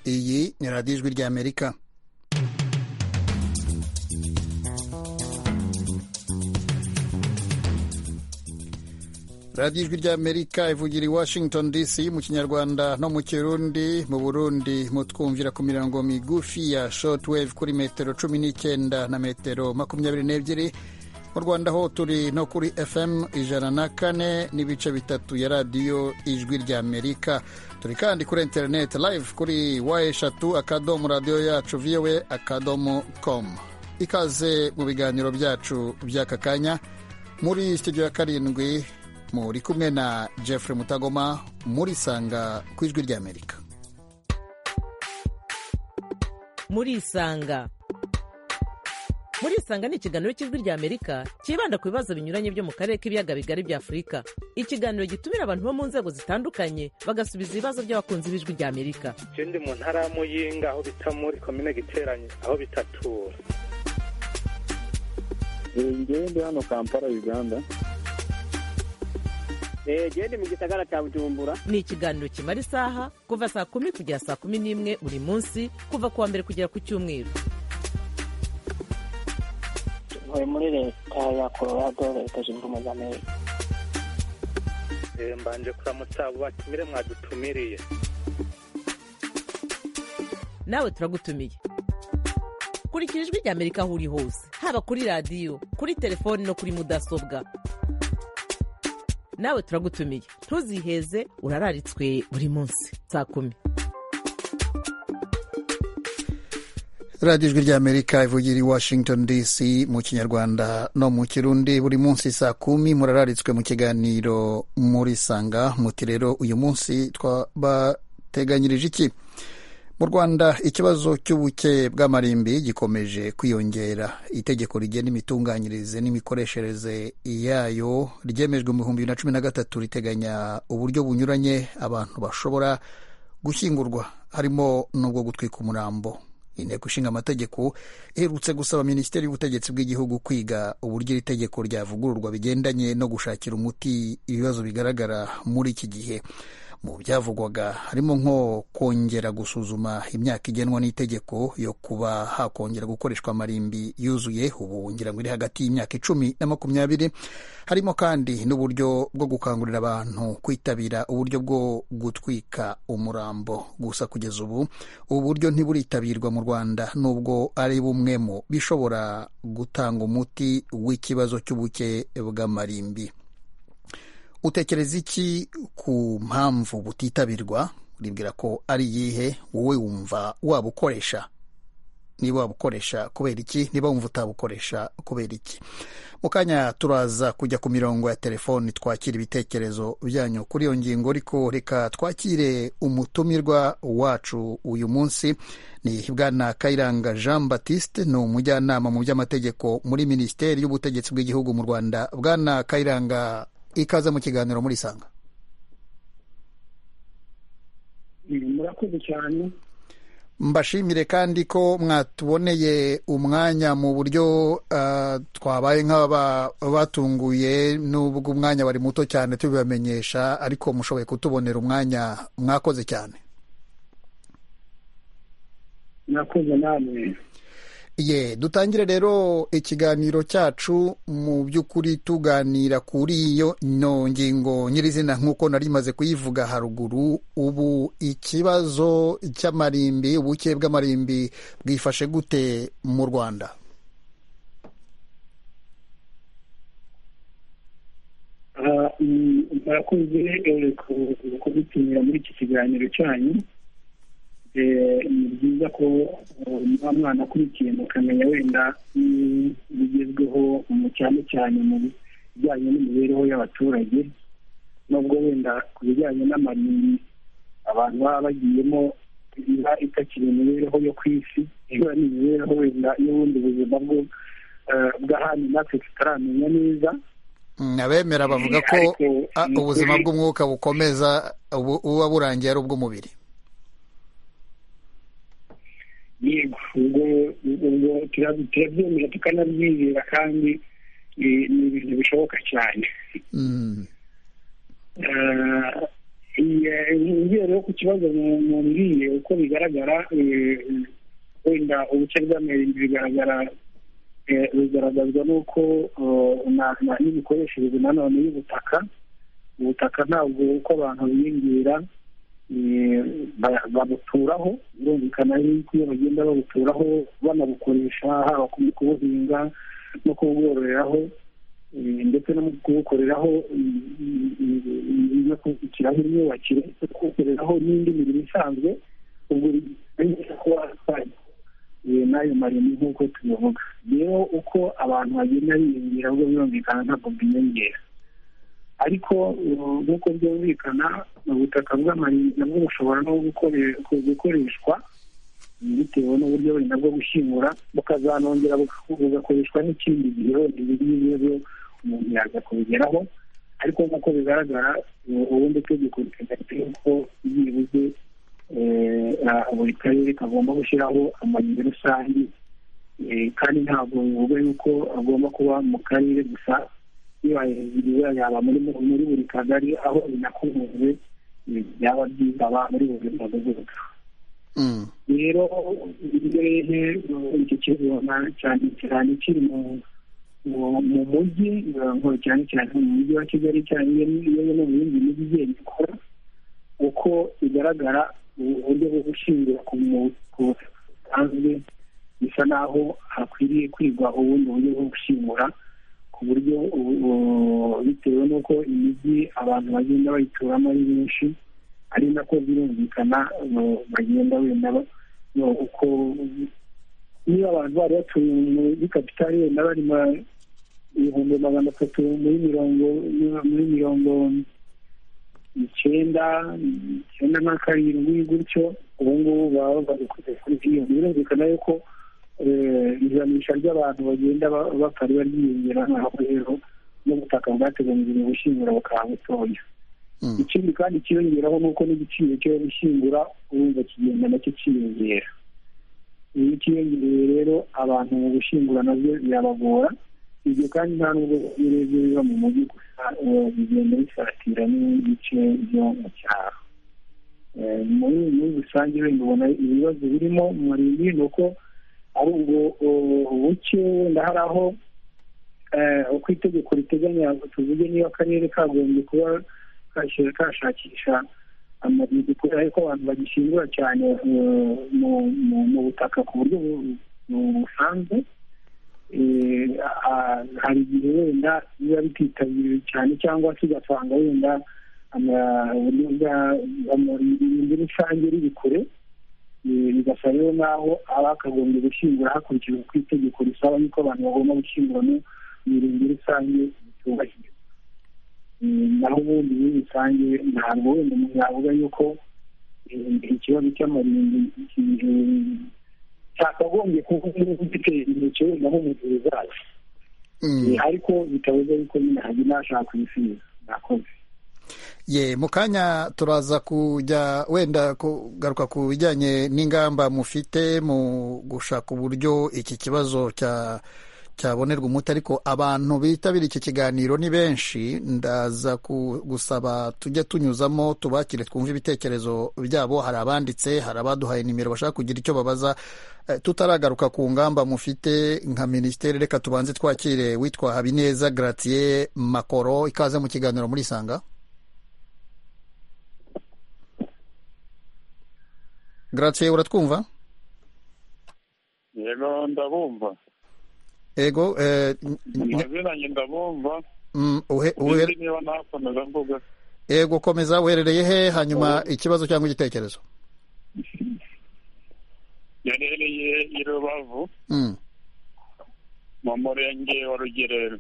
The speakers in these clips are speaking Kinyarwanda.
ni radiyo ijwi ry'amerika radiyo ijwi ry'amerika ivugira i washington dc mu kinyarwanda no mu kirundi mu burundi mutwumvira ku mirongo migufi ya shotwave kuri metero cumi n'icyenda na metero makumyabiri n'ebyiri mu rwanda ho turi no kuri fm ijana na kane n'ibice bitatu ya radiyo ijwi ry'amerika turi kandi kuri interineti live kuri wa eshatu akadomo radiyo yacu viwe akadomo komu ikaze mu biganiro byacu by'aka kanya muri studio ya karindwi muri kumwe na jeffrey mutagoma muri sanga ku ijwi ry'amerika muri isanga muri isanga ni ikiganiro cy'ijwi ry'amerika cyibanda ku bibazo binyuranye byo mu karere k'ibiyaga bigari bya afurika ikiganiro gitumira abantu bo mu nzego zitandukanye bagasubiza ibibazo by'abakunzi b'ijwi ry'amerika je ndi mu ntara ya muyinga aho bita muri komine giteranye aho bitatura njyewe ndi hano kampala uganda genda mu gisagara cya bujumbura ni ikiganiro kimara isaha kuva saa kumi kugera saa kumi n'imwe buri munsi kuva ku wa mbere kugera ku cyumweru ntuye muri leta ya colorado leta zunze ubumwe z'amerika Eh, mbanje kuramutsa abo batumire mwadutumiriye nawe turagutumiye kurikira ijwi ry'amerika aho uri hose haba kuri radiyo kuri telefoni no kuri mudasobwa nawe turagutumiye ntuziheze urararitswe buri munsi saa kumi radiyo ijwi ry'amerika ivugira i washington dc mu kinyarwanda no mu kirundi buri munsi saa kumi murararitswe mu kiganiro muri sanga muti rero uyu munsi twabateganyirije iki mu rwanda ikibazo cy'ubuke bw'amarimbi gikomeje kwiyongera itegeko rigena imitunganyirize n'imikoreshereze yayo ryemejwe mu bihumbi bibiri na cumi na gatatu riteganya uburyo bunyuranye abantu bashobora gushyingurwa harimo n'ubwo gutwika umurambo inteko ishinga amategeko iherutse gusaba minisiteri y'ubutegetsi bw'igihugu kwiga uburyo iri tegeko ryavugururwa bigendanye no gushakira umuti ibibazo bigaragara muri iki gihe mu byavugwaga harimo nko kongera gusuzuma imyaka igenwa n'itegeko yo kuba hakongera gukoreshwa amarimbi yuzuye ubu ngira ngo iri hagati y'imyaka icumi na makumyabiri harimo kandi n'uburyo bwo gukangurira abantu kwitabira uburyo bwo gutwika umurambo gusa kugeza ubu ubu buryo ntiburitabirwa mu rwanda nubwo ari bumwe mu bishobora gutanga umuti w'ikibazo cy'ubuke bw'amarimbi utekereza iki ku mpamvu butitabirwa uribwira ko ari iyihe wowe wumva wabukoresha niba wabukoresha kubera iki niba wumva utabukoresha kubera iki mu kanya turaza kujya ku mirongo ya telefoni twakira ibitekerezo byanyu kuri iyo ngingo ariko reka twakire umutumirwa wacu uyu munsi ni bwana kayiranga jean batiste ni umujyanama mu by'amategeko muri minisiteri y'ubutegetsi bw'igihugu mu rwanda bwana kayiranga ikaze mu kiganiro muri sanga murakoze cyane mbashimire kandi ko mwatuboneye umwanya mu buryo uh, twabaye nk'abatunguye nubwo umwanya wari muto cyane tubibamenyesha ariko mushoboye kutubonera umwanya mwakoze cyane murakoze namwe ye dutangire rero ikiganiro cyacu mu by'ukuri tuganira kuri iyo ngingo nyirizina nk'uko nari maze kuyivuga haruguru ubu ikibazo cy'amarimbi ubuke bw'amarimbi bwifashe gute mu rwanda murakoze kudutumira muri iki kiganiro cyanyu ni byiza ko nta mwana akurikiye mukamenya wenda bigezweho mu cyane cyane mu bijyanye n'imibereho y'abaturage nubwo wenda ku bijyanye n'amarimbi abantu baba bagiyemo iba itakiri imibereho yo ku isi iba ari imibereho wenda y'ubundi buzima bwo bw'ahandi natwe tutaramenya neza abemera bavuga ko ubuzima bw'umwuka bukomeza buba burangiye ari ubw'umubiri ubwo ubwo turabyemera tukanabyizera kandi ni ibintu bishoboka cyane ingero yo kibazo mubwiye uko bigaragara wenda ubuce bw'amenyo bigaragara bigaragazwa n'uko n'imikoreshereze nanone y'ubutaka ubutaka ntabwo uko abantu biyongera babuturaho birumvikana yuko iyo bagenda babuturaho banabukoresha haba kubuhinga no kubwororeraho ndetse no kubukoreraho no kubukiraho imyubakire no kubukoreraho n'indi mirimo isanzwe ubwo bigaragaza ko wasaga n'ayo marimo nk'uko tubivuga rero uko abantu bagenda biyongera ubwo birumvikana ntabwo bwiyongera ariko nk'uko byumvikana ubutaka bw'amarinda nabwo bushobora no gukoreshwa bitewe n'uburyo wenda bwo gushyingura bukazanongera bugakoreshwa n'ikindi gihe wenda ibi ngibi umuntu yaza kubigeraho ariko nk'uko bigaragara ubundi tegeko riteganya yuko byibuze buri karere kagomba gushyiraho amarinda rusange kandi ntabwo bivuga yuko agomba kuba mu karere gusa yibahiriza yaba muri buri kagari aho binakunze byaba byiza aba muri buri mudugudu rero imbehe iki kizona cyane cyane kiri mu mujyi cyane cyane mu mujyi wa kigali cyane iyo no mu yindi mijyi igenda ikora uko bigaragara uburyo bwo gushingira ku butaka busanzwe bisa naho hakwiriye kwigwa ubundi buryo bwo gushingura buryo bitewe n'uko imijyi abantu bagenda bayituramo ari benshi ari nako birumvikana bagenda wenda uko niba abantu bari batuye muri kapitali wenda bari ibihumbi magana atatu muri mirongo muri mirongo icyenda icyenda na karindwi gutyo ubu ngubu baba bagukwiye kuri miliyoni birumvikana yuko ijanisha ry'abantu bagenda bapfa riba ryiyongera nkaho rero n'ubutaka bwateganyirijwe gushyingura bukaba butoya ikindi kandi kiyongeraho ni uko n'igiciro cyo gushyingura urumva kigenda nacyo kiyongera iyo kiyongereye rero abantu mu gushyingura nabyo birabagora ibyo kandi nta nubwo birebye biba mu mujyi gusa bigenda bisatira n'ibice byo mu cyaro muri rusange wenda ubona ibibazo birimo muri ibi ni uko ari ubwo buke wenda hari aho uko itegeko riteganya tuvuge niba akarere kagombye kuba kashakisha ariko abantu bagishingura cyane mu butaka ku buryo busanzwe hari igihe wenda biba bititabiriwe cyane cyangwa tugasanga wenda uburyo bwa rusange riri kure bigasa rero naho abakagombye gushyingura hakurikijwe ku itegeko risaba yuko abantu bagomba gushyingura mu mirenge rusange bitubahirwa naho ubundi muri rusange ntabwo wenda umuntu yavuga yuko ikibazo cy'amarimbi cyakagombye kuba gitera intoki wenda nk'umubiri zacu ariko bitabuze yuko nyine hajya nashaka kubisubiza nakoze ye mu kanya turaza kujya wenda kugaruka ku bijyanye n'ingamba mufite mu gushaka uburyo iki kibazo cyabonerwa umuti ariko abantu bitabira iki kiganiro ni benshi ndaza gusaba tujye tunyuzamo tubakire twumve ibitekerezo byabo hari abanditse hari abaduhaye nimero bashaka kugira icyo babaza tutaragaruka ku ngamba mufite nka minisiteri reka tubanze twakire witwa habineza garatiye makoro ikaze mu kiganiro muri sanga garaciye uratwumva yego ndabumva ego mazinanye ndabumva niba nakomeza mvuga ego komeza uherereye he hanyuma ikibazo cyangwa igitekerezo yarereye i rubavu mu murenge wa rugerero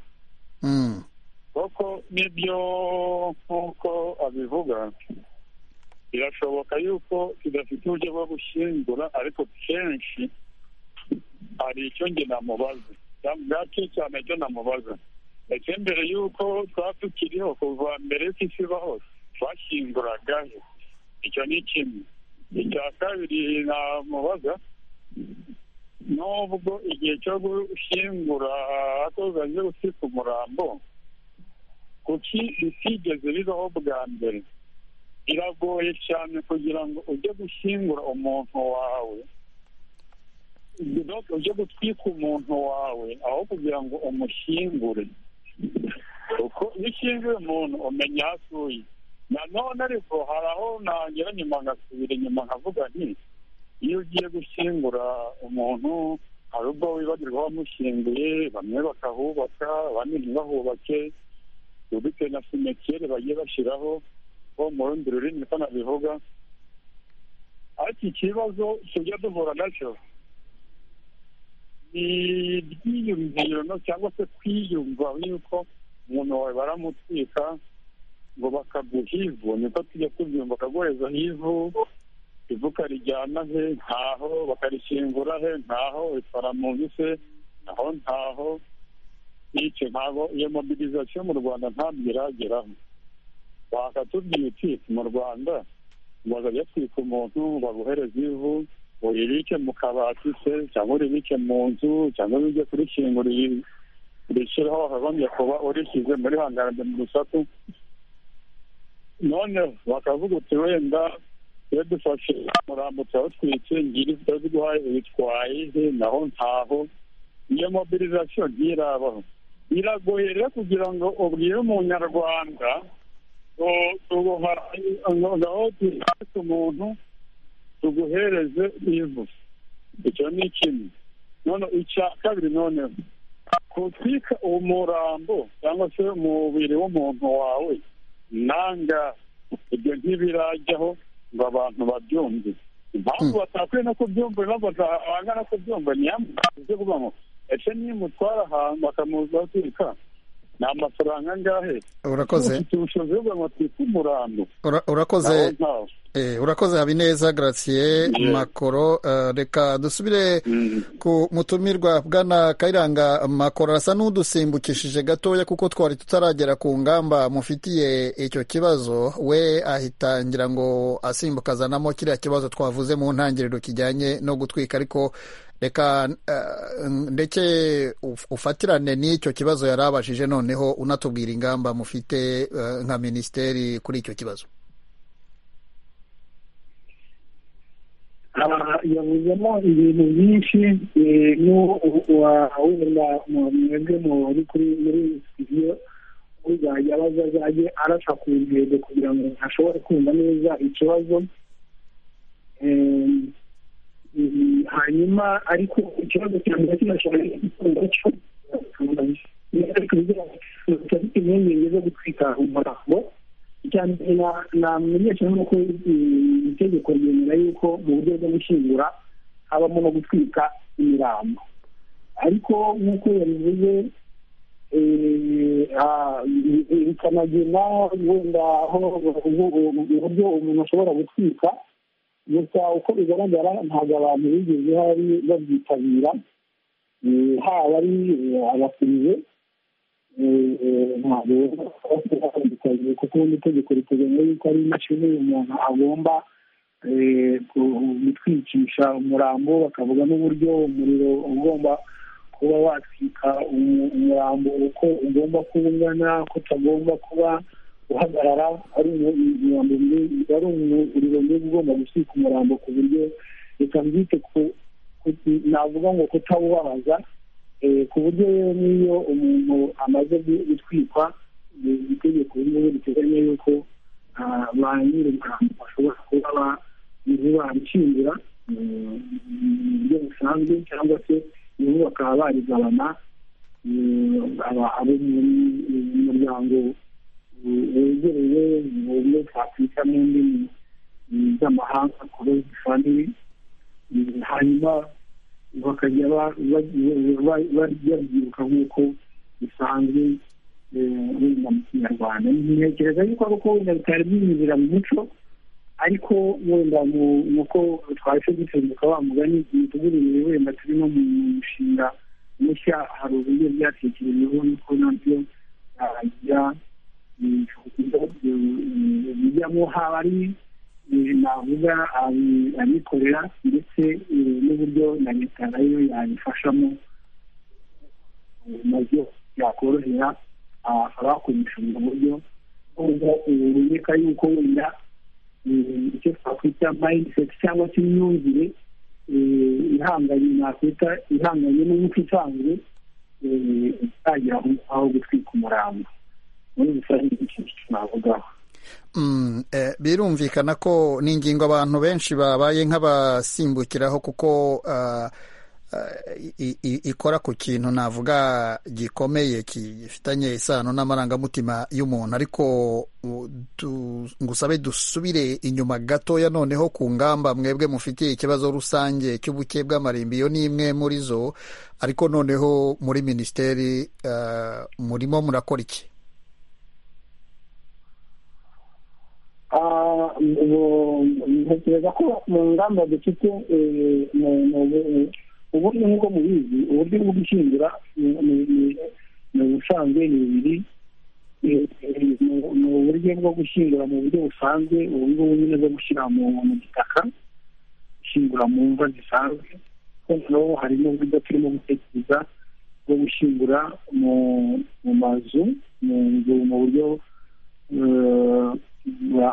koko nibyo nk'uko abivuga birashoboka yuko tudafite uburyo bwo gushyingura ariko kenshi hari icyo nge namubaza bwaki cyane cyo namubaza ndetse mbere y'uko twaba tukiriho kuva mbere y'uko isi ibaho twashyinguraga icyo ni kimwe icya kabiri namubaza n'ubwo igihe cyo gushyingura hakozanye gusika umurambo kuki bitigeze bibaho bwa mbere biragoye cyane kugira ngo ujye gushyingura umuntu wawe ujye gutwika umuntu wawe aho kugira ngo umushyingure kuko iyo ushyinguye umuntu umenya aho atuye nanone ariko hari aho nagera nyuma ngasubira inyuma nkavuga nti iyo ugiye gushyingura umuntu hari ubwo wibagirwa wamushyinguye bamwe bakahubaka abandi ntibahubake bitewe na simetire bagiye bashyiraho bo mu rundi rurimi niko nabivuga ariko ikibazo tujya duhura nacyo ni ibyiyumviro cyangwa se kwiyumva yuko umuntu wawe baramutwika ngo bakaguha ivu niko tujya tubyumva akaguhezaho ivu ivu ukarijyana he ntaho bakarishyingura he ntaho rifara mu se naho ntaho icyo ntabwo iyo mobilizasiyo mu rwanda ntabwo irageraho wakatubwira uti mu rwanda bazajya twika umuntu baguhereza ivu uribike mu kabati se cyangwa uribike mu nzu cyangwa ujye kurikingura urishyiraho wakagombye kuba urishyize muri hangarade mu rusatu none bakavuga uti wenda iyo dufashe umurambo turawutwitse ngiri tutaguhaye uyitwaye he naho ntaho iyo mobilizasiyo ntirabaho biragoye rero kugira ngo ubwire umunyarwanda ngaho tubwate umuntu tuguhereze ivu icyo ni kimwe none icya kabiri noneho kutwika umurambo cyangwa se umubiri w'umuntu wawe nanga ibyo ntibirajyaho ngo abantu babyumve impamvu batakwiye no kubyumva impamvu batabanga no kubyumva niyo kubamo ese niyo mutwara ahantu bakamuzatwika ni amafaranga angahe urakoze ufite ubushobozi bwo kugira ngo twite umurambo urakoze nawo ntawo urakoze habineza gratien makoro reka dusubire ku mutumirwa bwana kayiranga makoro arasa n'udusimbukishije gatoya kuko twari tutaragera ku ngamba mufitiye icyo kibazo we ahitangira ngo asimbuka azanamo kiriya kibazo twavuze mu ntangiriro kijyanye no gutwika ariko reka ndetse ufatirane n'icyo kibazo yari abajije noneho unatubwira ingamba mufite nka minisiteri kuri icyo kibazo yavuzemo ibintu byinshi wenda mwebwe muri kuri muri studio uzajya abaza azajye arasa ku ntego kugira ngo ashobore kumva neza ikibazo hanyuma ariko ikibazo cya mbere kinashobora gukunda cyo afite impungenge zo gutwika umurambo icya mbere namenyesha nuko itegeko ryemera yuko mu buryo bwo gushyingura habamo no gutwika imirambo ariko nk'uko yabivuze bikanagena wenda aho uburyo umuntu ashobora gutwika gusa uko bigaragara ntabwo abantu bigeze hari babyitabira haba ari abakiriya ntabwo batandukanye kuko ubundi itegeko riteganya yuko ari imashini umuntu agomba gutwikisha umurambo bakavuga n'uburyo umuriro ugomba kuba watwika umurambo uko ugomba kuba ungana ko utagomba kuba uhagarara ari umuriro mwiza ugomba gusika umurambo ku buryo reka mbyite navuga ngo kutawubabaza ku buryo rero n'iyo umuntu amaze gutwikwa itegeko rimwe riteganya yuko ba nyir'umurambo bashobora kuba bamushyingura mu buryo busanzwe cyangwa se nabo bakaba barigabana abo mu muryango wegereye mu buryo twakwita mu ndimi z'amahanga korosi famili hanyuma bakajya babyiruka nk'uko bisanzwe wenda mu kinyarwanda ntekereza yuko ariko wenda bitari byinjira mu muco ariko wenda nuko twahise dutunguka wa mugani tuguririye wenda turi no mu mushinga mushya hari uburyo byatekerejeho nuko nabyo byajya bijyamo haba ari navuga abikorera ndetse n'uburyo na leta nayo yabifashamo nabyo yakorohera abakoresha ubwo buryo ureka yuko wenda icyo twakwita mayindiseti cyangwa se imyumvire ihanganye nakwita ihanganye n'umuco usanzwe utagira aho gutwika umurambo muri rusange ni ikintu twavugaho birumvikana ko ni ingingo abantu benshi babaye nk'abasimbukiraho kuko ikora ku kintu navuga gikomeye gifitanye isano n'amarangamutima y'umuntu ariko ngusabe dusubire inyuma gatoya noneho ku ngamba mwebwe mufitiye ikibazo rusange cy'ubuke bw'amarimbi iyo ni imwe muri zo ariko noneho muri minisiteri murimo murakora iki ntekereza ko mu ngamba dufite uburyo nk'uko mubizi uburyo bwo gushyingura mu busanzwe ni bubiri ni uburyo bwo gushyingura mu buryo busanzwe ubu ngubu nyine bwo gushyira mu gitaka gushyingura mu mva zisanzwe noneho hari n'uburyo turimo gutekereza bwo gushyingura mu mazu mu nzu mu buryo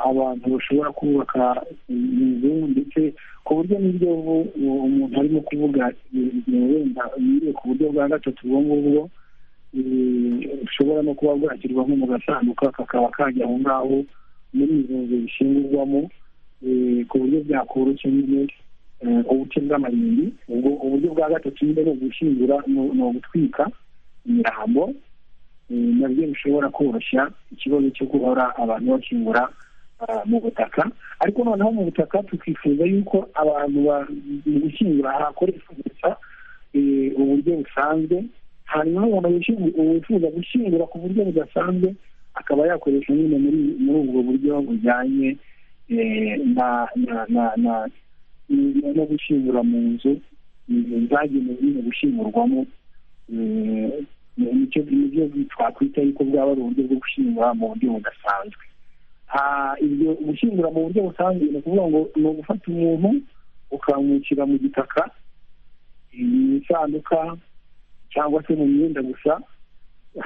abantu bashobora kubaka inzu ndetse ku buryo n'ibyo umuntu arimo kuvuga wenda yiriwe ku buryo bwa gatatu ubwo ngubwo bushobora no kuba bwashyirwa nko mu gasanduka kakaba kajya aho ngaho muri izo nzu zishingurwamo ku buryo byakoroshya nyine ubuce bw'amarimbi ubwo uburyo bwa gatatu nyine ni ugushyingura ni ugutwika imirambo nabyo bishobora koroshya ikibazo cyo guhora abantu bakingura mu butaka ariko noneho mu butaka tukifuza yuko abantu mu gushyingura hakoreshwa gusa uburyo busanzwe hanyuma umuntu wifuza gushyingura ku buryo budasanzwe akaba yakoresha nyine muri ubwo buryo bujyanye no gushyingura mu nzu zagenewe nyine gushyingurwamo nicyo nibyo twakwita yuko bwaba ari uburyo bwo gushyingura mu buryo budasanzwe ibyo gushyingura mu buryo busanzwe ni ukuvuga ngo ni ugufata umuntu ukamwukira mu gitaka mu isanduka cyangwa se mu myenda gusa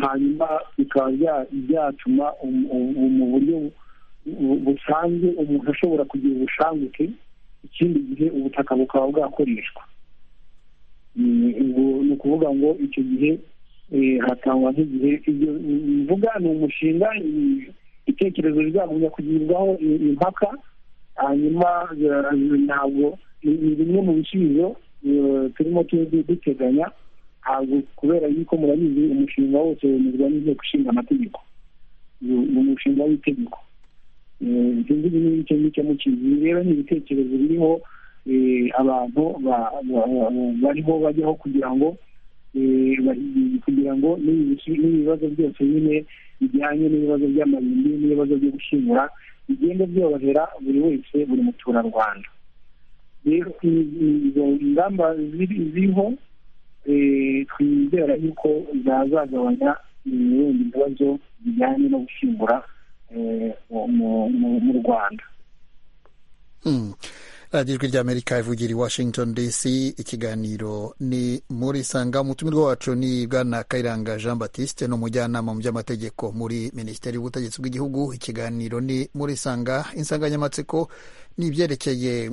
hanyuma bikaba byatuma mu buryo busanzwe umuntu ashobora kugira ubushanguke ikindi gihe ubutaka bukaba bwakoreshwa ni ukuvuga ngo icyo gihe hatangwa nk'igihe ibyo bivuga ni umushinga ibitekerezo bizagumya kugirwaho impaka hanyuma ntabwo ni bimwe mu bisubizo turimo duteganya ntabwo kubera yuko murabizi umushinga wose wemezwa n'inteko ishinga amategeko ni umushinga w'itegeko ibyo ngibyo ni icyo ngicyo mukizi rero ni ibitekerezo biriho abantu bariho bajyaho kugira ngo kugira ngo n'ibibazo byose nyine bijyanye n'ibibazo by'amarimbi n'ibibazo byo gushyingura bigenda byorohera buri wese buri muturarwanda rero izo ngamba ziriho twizera yuko zazagabanya wenda ibibazo bijyanye no gushyingura mu rwanda ijwi ry'amerika ivugira i washington dc ikiganiro ni muri sanga umutumirwa wacu ni bwana kayiranga jean batiste ni umujyanama mu by'amategeko muri minisiteri y'ubutegetsi bw'igihugu ikiganiro ni muri sanga insanganyamatsiko ni ibyerekeye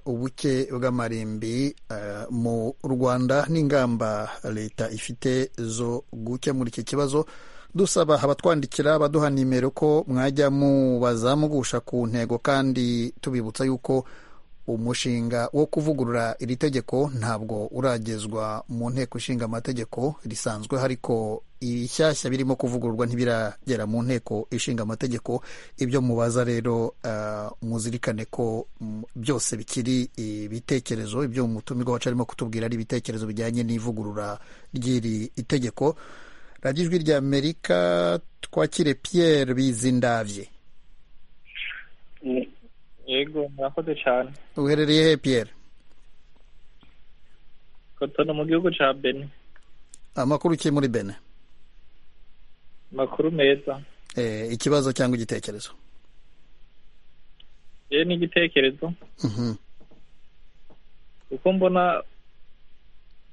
ubuke bw'amarimbi mu rwanda n'ingamba leta ifite zo gukemura iki kibazo dusaba abatwandikira baduha nimero ko mwajya mubazamugusha ku ntego kandi tubibutsa yuko umushinga wo kuvugurura iri tegeko ntabwo uragezwa mu nteko ishinga amategeko risanzwe ariko ibishyashya birimo kuvugururwa ntibiragera mu nteko ishinga amategeko ibyo mubaza rero muzirikane ko byose bikiri ibitekerezo ibyo umutumirwa wacu arimo kutubwira ari ibitekerezo bijyanye n'ivugurura ry'iri itegeko radiyo ijwi rya amerika twakire Pierre bizindabye yego murakoze cyane uherereye he piyeri kotono mu gihugu cya bene amakuru ki muri bene amakuru meza ikibazo cyangwa igitekerezo yewe ni igitekerezo kuko mbona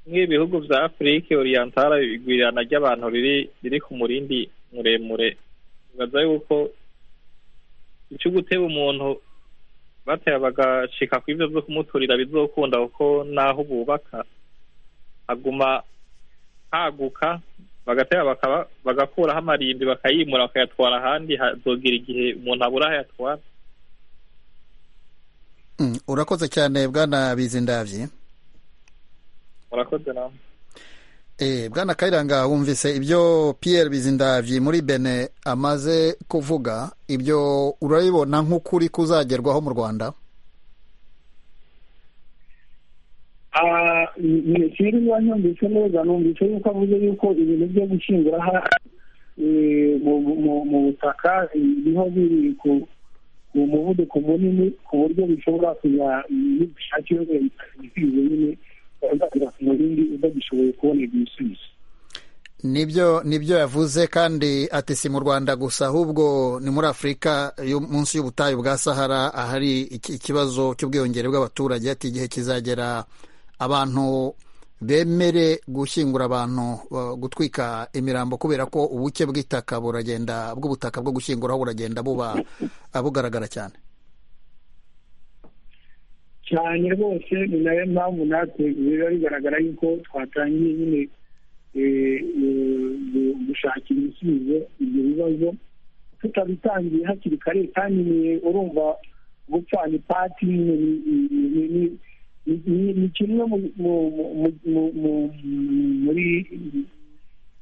nk'ibihugu bya afurike oriyantara igwirirana ry'abantu riri ku murindi muremure bibaza yuko icyo guteba umuntu batera bagashika ku ibyo byo kumuturira bizokunda kuko naho bubaka haguma haguka bagatera bagakuraho amarimbi bakayimura bakayatwara ahandi hazogera igihe umuntu abura aho ayatwara urakoze cyane bwana bizindabye urakoze nawe bwana kayiranga wumvise ibyo Pierre bizindabye muri bene amaze kuvuga ibyo urabibona nk'ukuri kuzagerwaho mu rwanda sinzi niba numvise neza numvise yuko avuze yuko ibintu byo gushingura mu butaka niho biri ku muvuduko munini ku buryo bishobora kujya n'ubushake bikwiye nyine udagishoboye kubona ibisubizo nibyo nibyo yavuze kandi ati si mu rwanda gusa ahubwo ni muri afurika munsi y'ubutayu bwa sahara ahari ikibazo cy'ubwiyongere bw'abaturage ati igihe kizagera abantu bemere gushyingura abantu gutwika imirambo kubera ko ubuke bw'itaka buragenda bw'ubutaka bwo gushyinguraho buragenda buba bugaragara cyane cyane rwose ni nayo mpamvu natwe biba bigaragara yuko twatangiye nyine gushakira ibisubizo ibyo bibazo tutabitangiye hakiri kare kandi urumva gupfana ipati ni kimwe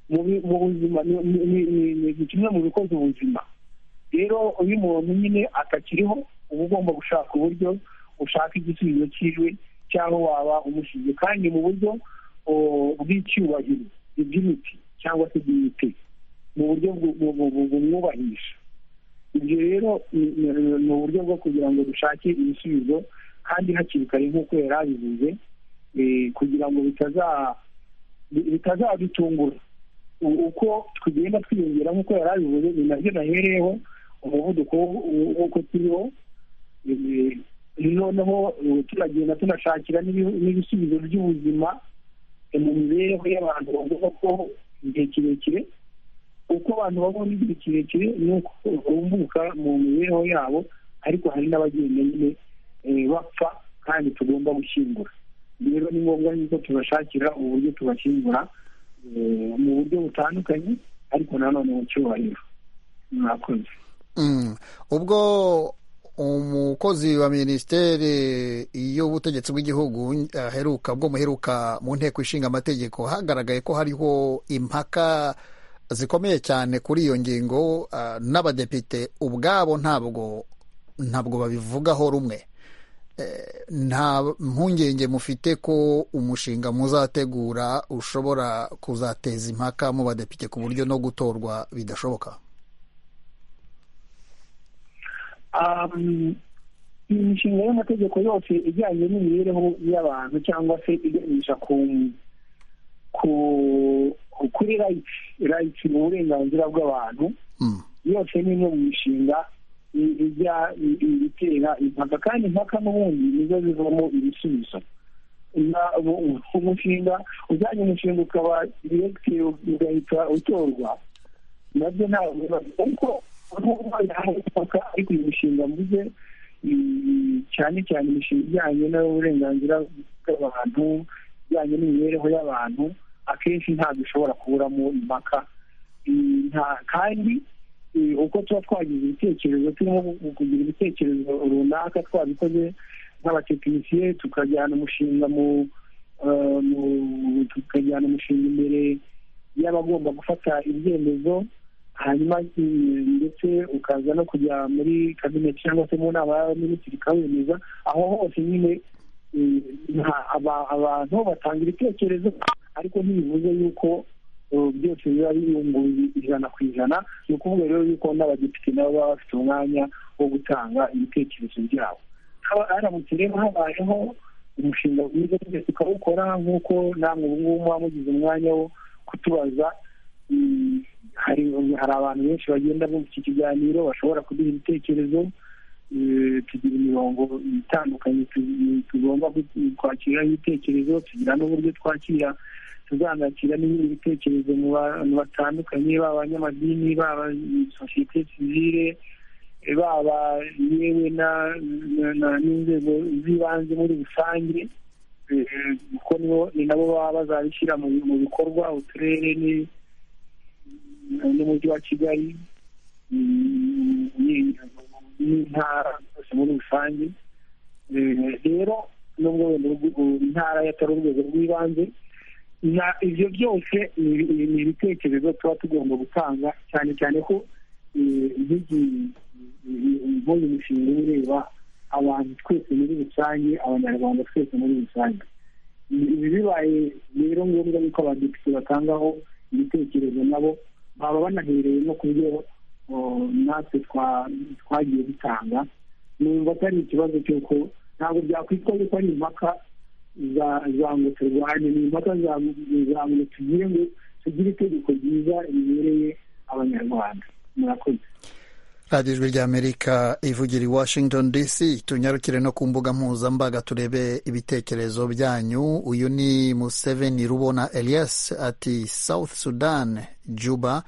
mu buzima ni kimwe mu bikoze ubuzima rero uyu umuntu nyine atakiriho uba ugomba gushaka uburyo ushaka igisubizo cyiwe cyangwa waba umushinge kandi mu buryo bw'icyubahiro iby'imiti cyangwa se iby'imiti mu buryo bumwubahisha ibyo rero ni uburyo bwo kugira ngo dushake ibisubizo kandi hakiri kare nk'uko yari abivuze kugira ngo bitazadutungura uko tugenda twiyongera nk'uko yari abivuze ni nabyo nahereyeho umuvuduko w'uko turiho noneho tunagenda tunashakira n'ibisubizo by'ubuzima mu mibereho y'abantu bavuga ko igihe kirekire uko abantu babona igihe kirekire ni uko bumbuka mu mibereho yabo ariko hari n'abagenda nyine bapfa kandi tugomba gushyingura rero ni ngombwa yuko tubashakira uburyo tubashyingura mu buryo butandukanye ariko nanone mu cyubahiro mwakoze ubwo umukozi wa minisiteri y'ubutegetsi bw'igihugu aheruka bwo muheruka mu nteko ishinga amategeko hagaragaye ko hariho impaka zikomeye cyane kuri iyo ngingo n'abadepite ubwabo ntabwo ntabwo babivugaho rumwe nta mpungenge mufite ko umushinga muzategura ushobora kuzateza impaka mu badepite ku buryo no gutorwa bidashoboka imishinga y'amategeko yose ijyanye n'imibereho y'abantu cyangwa se iganisha kuri rayiti rayiti ni uburenganzira bw'abantu yose ni imwe mu mishinga ijya itera impaka kandi impaka n'ubundi nizo zivamo ibisubizo umushinga ujyanye umushinga ukaba diregiteri ugahita utorwa nabyo ntabwo kuko impaka ariko iyi mishinga mvuze cyane cyane imishinga ijyanye n'uburenganzira bw'abantu ijyanye n'imibereho y'abantu akenshi ntabwo ishobora kuburamo impaka kandi uko tuba twagize ibitekerezo turimo kugira ibitekerezo runaka twabikoze nk'abatekinisiye tukajyana umushinga mu tukajyana umushinga imbere y'abagomba gufata ibyemezo hanyuma ndetse ukaza no kujya muri kabineti cyangwa se mu nama y'abaminisitiri ikawemeza aho hose nyine abantu batanga ibitekerezo ariko ntibivuze yuko byose biba biyunguye ijana ku ijana ni ukuvuga rero yuko n'abadepite nabo baba bafite umwanya wo gutanga ibitekerezo byabo haramutse rero habayeho umushinga mwiza twese tukawukora nk'uko namwe ubu ngubu muba mugize umwanya wo kutubaza hari abantu benshi bagenda bumva iki kiganiro bashobora kuduha ibitekerezo tugira imirongo itandukanye tugomba kwakiriraho ibitekerezo tugira n'uburyo twakira tuzanakira n'ibindi bitekerezo mu bantu batandukanye baba abanyamadini baba sosiyete sivire baba yewe n'inzego z'ibanze muri rusange kuko ni nabo baba bazabishyira mu bikorwa uturere n'umujyi wa kigali n'intara zose muri rusange rero nubwo wenda intara yatari urwego rw'ibanze ibyo byose ni ibitekerezo tuba tugomba gutanga cyane cyane ko nk'uyu mushinga ureba abantu twese muri rusange abanyarwanda twese muri rusange ibi bibaye rero ngombwa yuko abadepite batangaho ibitekerezo nabo baba banahereye no ku byo natwe twagiye dutanga numva atari ikibazo cy'uko ntabwo byakwitwa yuko ari impaka za ngo turwanye ni impaka za ngo tugire ngo tugire itegeko ryiza ribereye abanyarwanda murakoze radiyo ijwi ry'amerika ivugira i washington dc tunyarukire no ku mbuga mpuzambaga turebe ibitekerezo byanyu uyu ni museveni rubona elias ati south sudan juba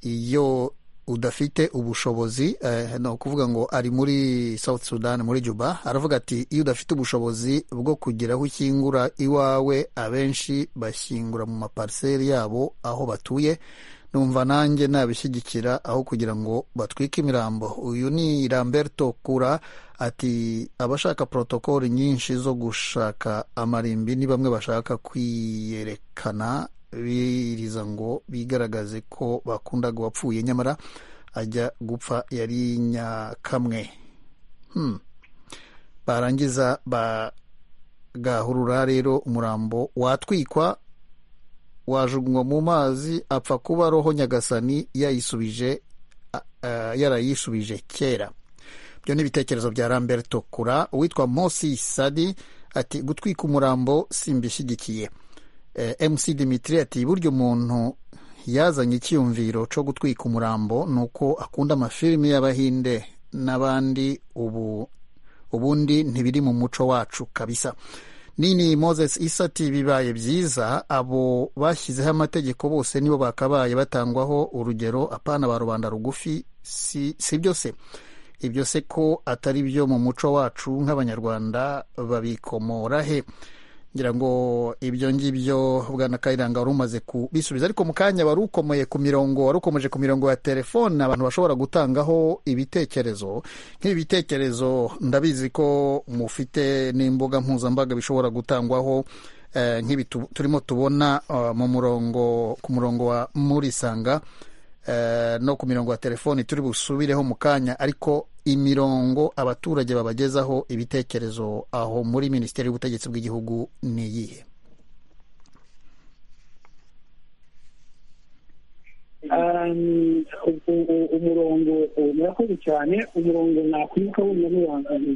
iyo udafite ubushobozi ni ukuvuga ngo ari muri south sudan muri juba aravuga ati iyo udafite ubushobozi bwo kugira aho ukingura iwawe abenshi bashyingura mu mapariseri yabo aho batuye numva nanjye nabishyigikira aho kugira ngo batwike imirambo uyu ni ramberto kura ati abashaka porotokoli nyinshi zo gushaka amarimbi ni bamwe bashaka kwiyerekana biririza ngo bigaragaze ko bakundaga uwapfuye nyamara ajya gupfa yari nyakamwe barangiza bagahurura rero umurambo watwikwa wajugunywa mu mazi apfa kuba roho nyagasani yayisubije yarayisubije kera ibyo ni ibitekerezo bya ramberto kura uwitwa mosi sadi ati gutwika umurambo simbishyigikiye mc dimitri ati burya umuntu yazanye icyiyumviro cyo gutwika umurambo ni uko akunda amafilimi y'abahinde n'abandi ubu ubundi ntibiri mu muco wacu kabisa nini moses isati bibaye byiza abo bashyizeho amategeko bose nibo bakabaye batangwaho urugero apana ba rubanda rugufi si byo se ibyo se ko atari byo mu muco wacu nk'abanyarwanda babikomora he ngira ngo ibyo ngibyo bwana kayiranga wari umaze kubisubiza ariko mu kanya wari ukomeye ku mirongo wari ukomeje ku mirongo ya telefone abantu bashobora gutangaho ibitekerezo nk'ibi bitekerezo ndabizi ko mufite n'imbuga mpuzambaga bishobora gutangwaho nk'ibi turimo tubona mu murongo ku murongo wa murisanga no ku mirongo ya telefoni turi busubireho mu kanya ariko imirongo abaturage babagezaho ibitekerezo aho muri minisiteri y'ubutegetsi bw'igihugu ni iyihe umurongo murakoze cyane umurongo nakwibuka wenda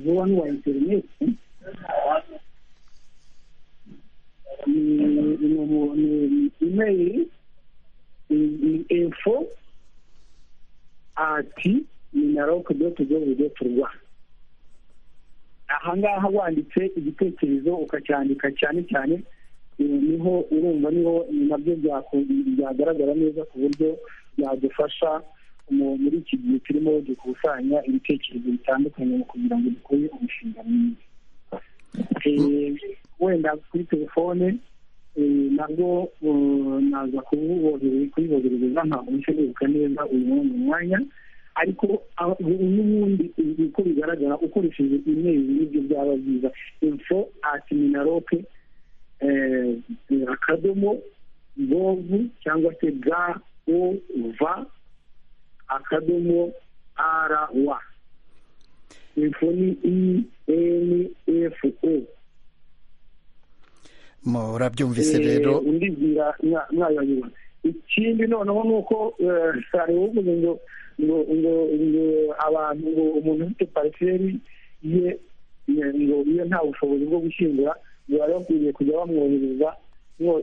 vuba n'uwa interineti ni imeri info ati minaroke doti govu doti rwa ahangaha wanditse igitekerezo ukacyandika cyane cyane niho urumva niho ni nabyo byagaragara neza ku buryo byadufasha muri iki gihe turimo dukusanya ibitekerezo bitandukanye mu kugira ngo dukore umushinga mwiza wenda kuri telefone nabwo naza kubiboherereza ntabwo nshoboka neza uyu mwanya ariko n'ubundi uko bigaragara ukoresheje imeri nibyo byaba byiza info ati minaroke akadomo govu cyangwa se ga o va akadomo ara wa info ni i eni efu o murabyumvise rero undi bwira mwayanyuma ikindi noneho ni uko sare wovuze ngo ngo ngo ngo abantu ngo umuntu ufite pariseri ye ngo iyo nta bushobozi bwo gushyingura ngo bari bakwiriye kujya bamwohereza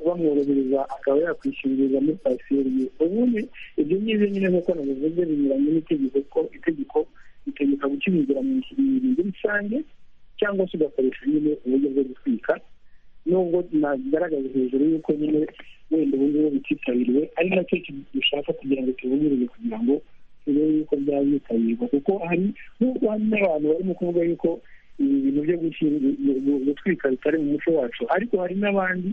bamworohereza akaba yakwishyingurira muri pariseri ye ubundi ibyo ngibyo nyine nk'uko nabivuze binyuranye n'itegeko ko itegeko ritegeka gukingura mu bintu rusange cyangwa se ugakoresha nyine uburyo bwo gutwika nubwo nagaragaza hejuru y'uko nyine wenda ubu ngubu bititabiriwe ari nacyo dushaka kugira ngo tubungirize kugira ngo turebe yuko byaba byitabirwa kuko hari n'ubwo hari n'abantu barimo kuvuga yuko ibi bintu byo gutwika bitari mu muco wacu ariko hari n'abandi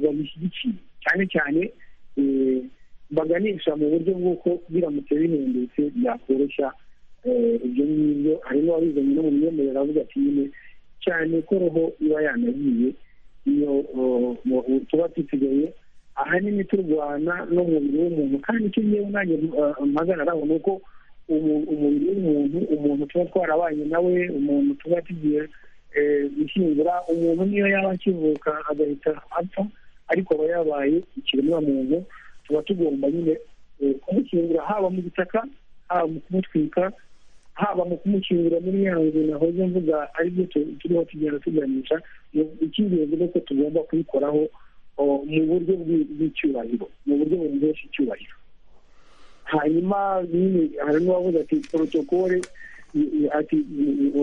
babishyigikiye cyane cyane baganisha mu buryo bw'uko biramutse bihindutse byakoroshya ibyo ngibyo harimo abizanye no mu myemerere avuga ati nyine cyane ko roho iba yanagiye iyo tuba dusigaye ahanini turwana n'umubiri w'umuntu kandi icyo ngewe nanjye mpagana aho ni uko umubiri w'umuntu umuntu tuba twarabanye nawe umuntu tuba tugiye gushyingura umuntu niyo yaba akivuka agahita apfa ariko aba yabaye ikiremwamuntu tuba tugomba nyine kumushyingura haba mu gitaka haba mu kumutwika haba mu kumushyingura muri ya nzu nahoze mvuga aribyo turiho tugenda tuganisha icy'ingenzi ni uko tugomba kubikoraho mu buryo bw'icyubahiro mu buryo buhesha icyubahiro hanyuma nyine hari n'uwavuze ati porotokole ati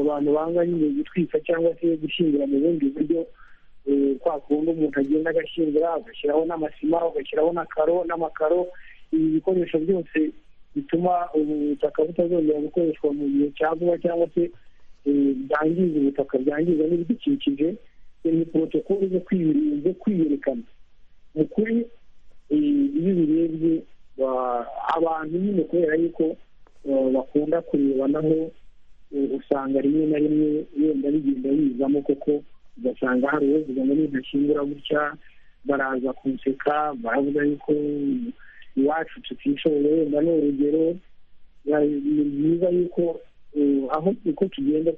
abantu banga nyine gutwika cyangwa se gushyingura mu bundi buryo kwa kundi umuntu agenda agashyingura agashyiraho n'amasima agashyiraho n'akaro n'amakaro ibi bikoresho byose bituma ubutaka butazongera gukoreshwa mu gihe cya vuba cyangwa se byangiza ubutaka byangiza n'ibidukikije ni porotokoli zo kwiyerekana mu kuri iyo ubirebye abantu nyine kubera yuko bakunda kurebanaho usanga rimwe na rimwe wenda bigenda bizamo koko ugasanga hari uwo uvuga ngo ntashyingura gutya baraza kunseka baravuga yuko iwacu tutishoboye wenda ni urugero ni byiza yuko aho uko tugenda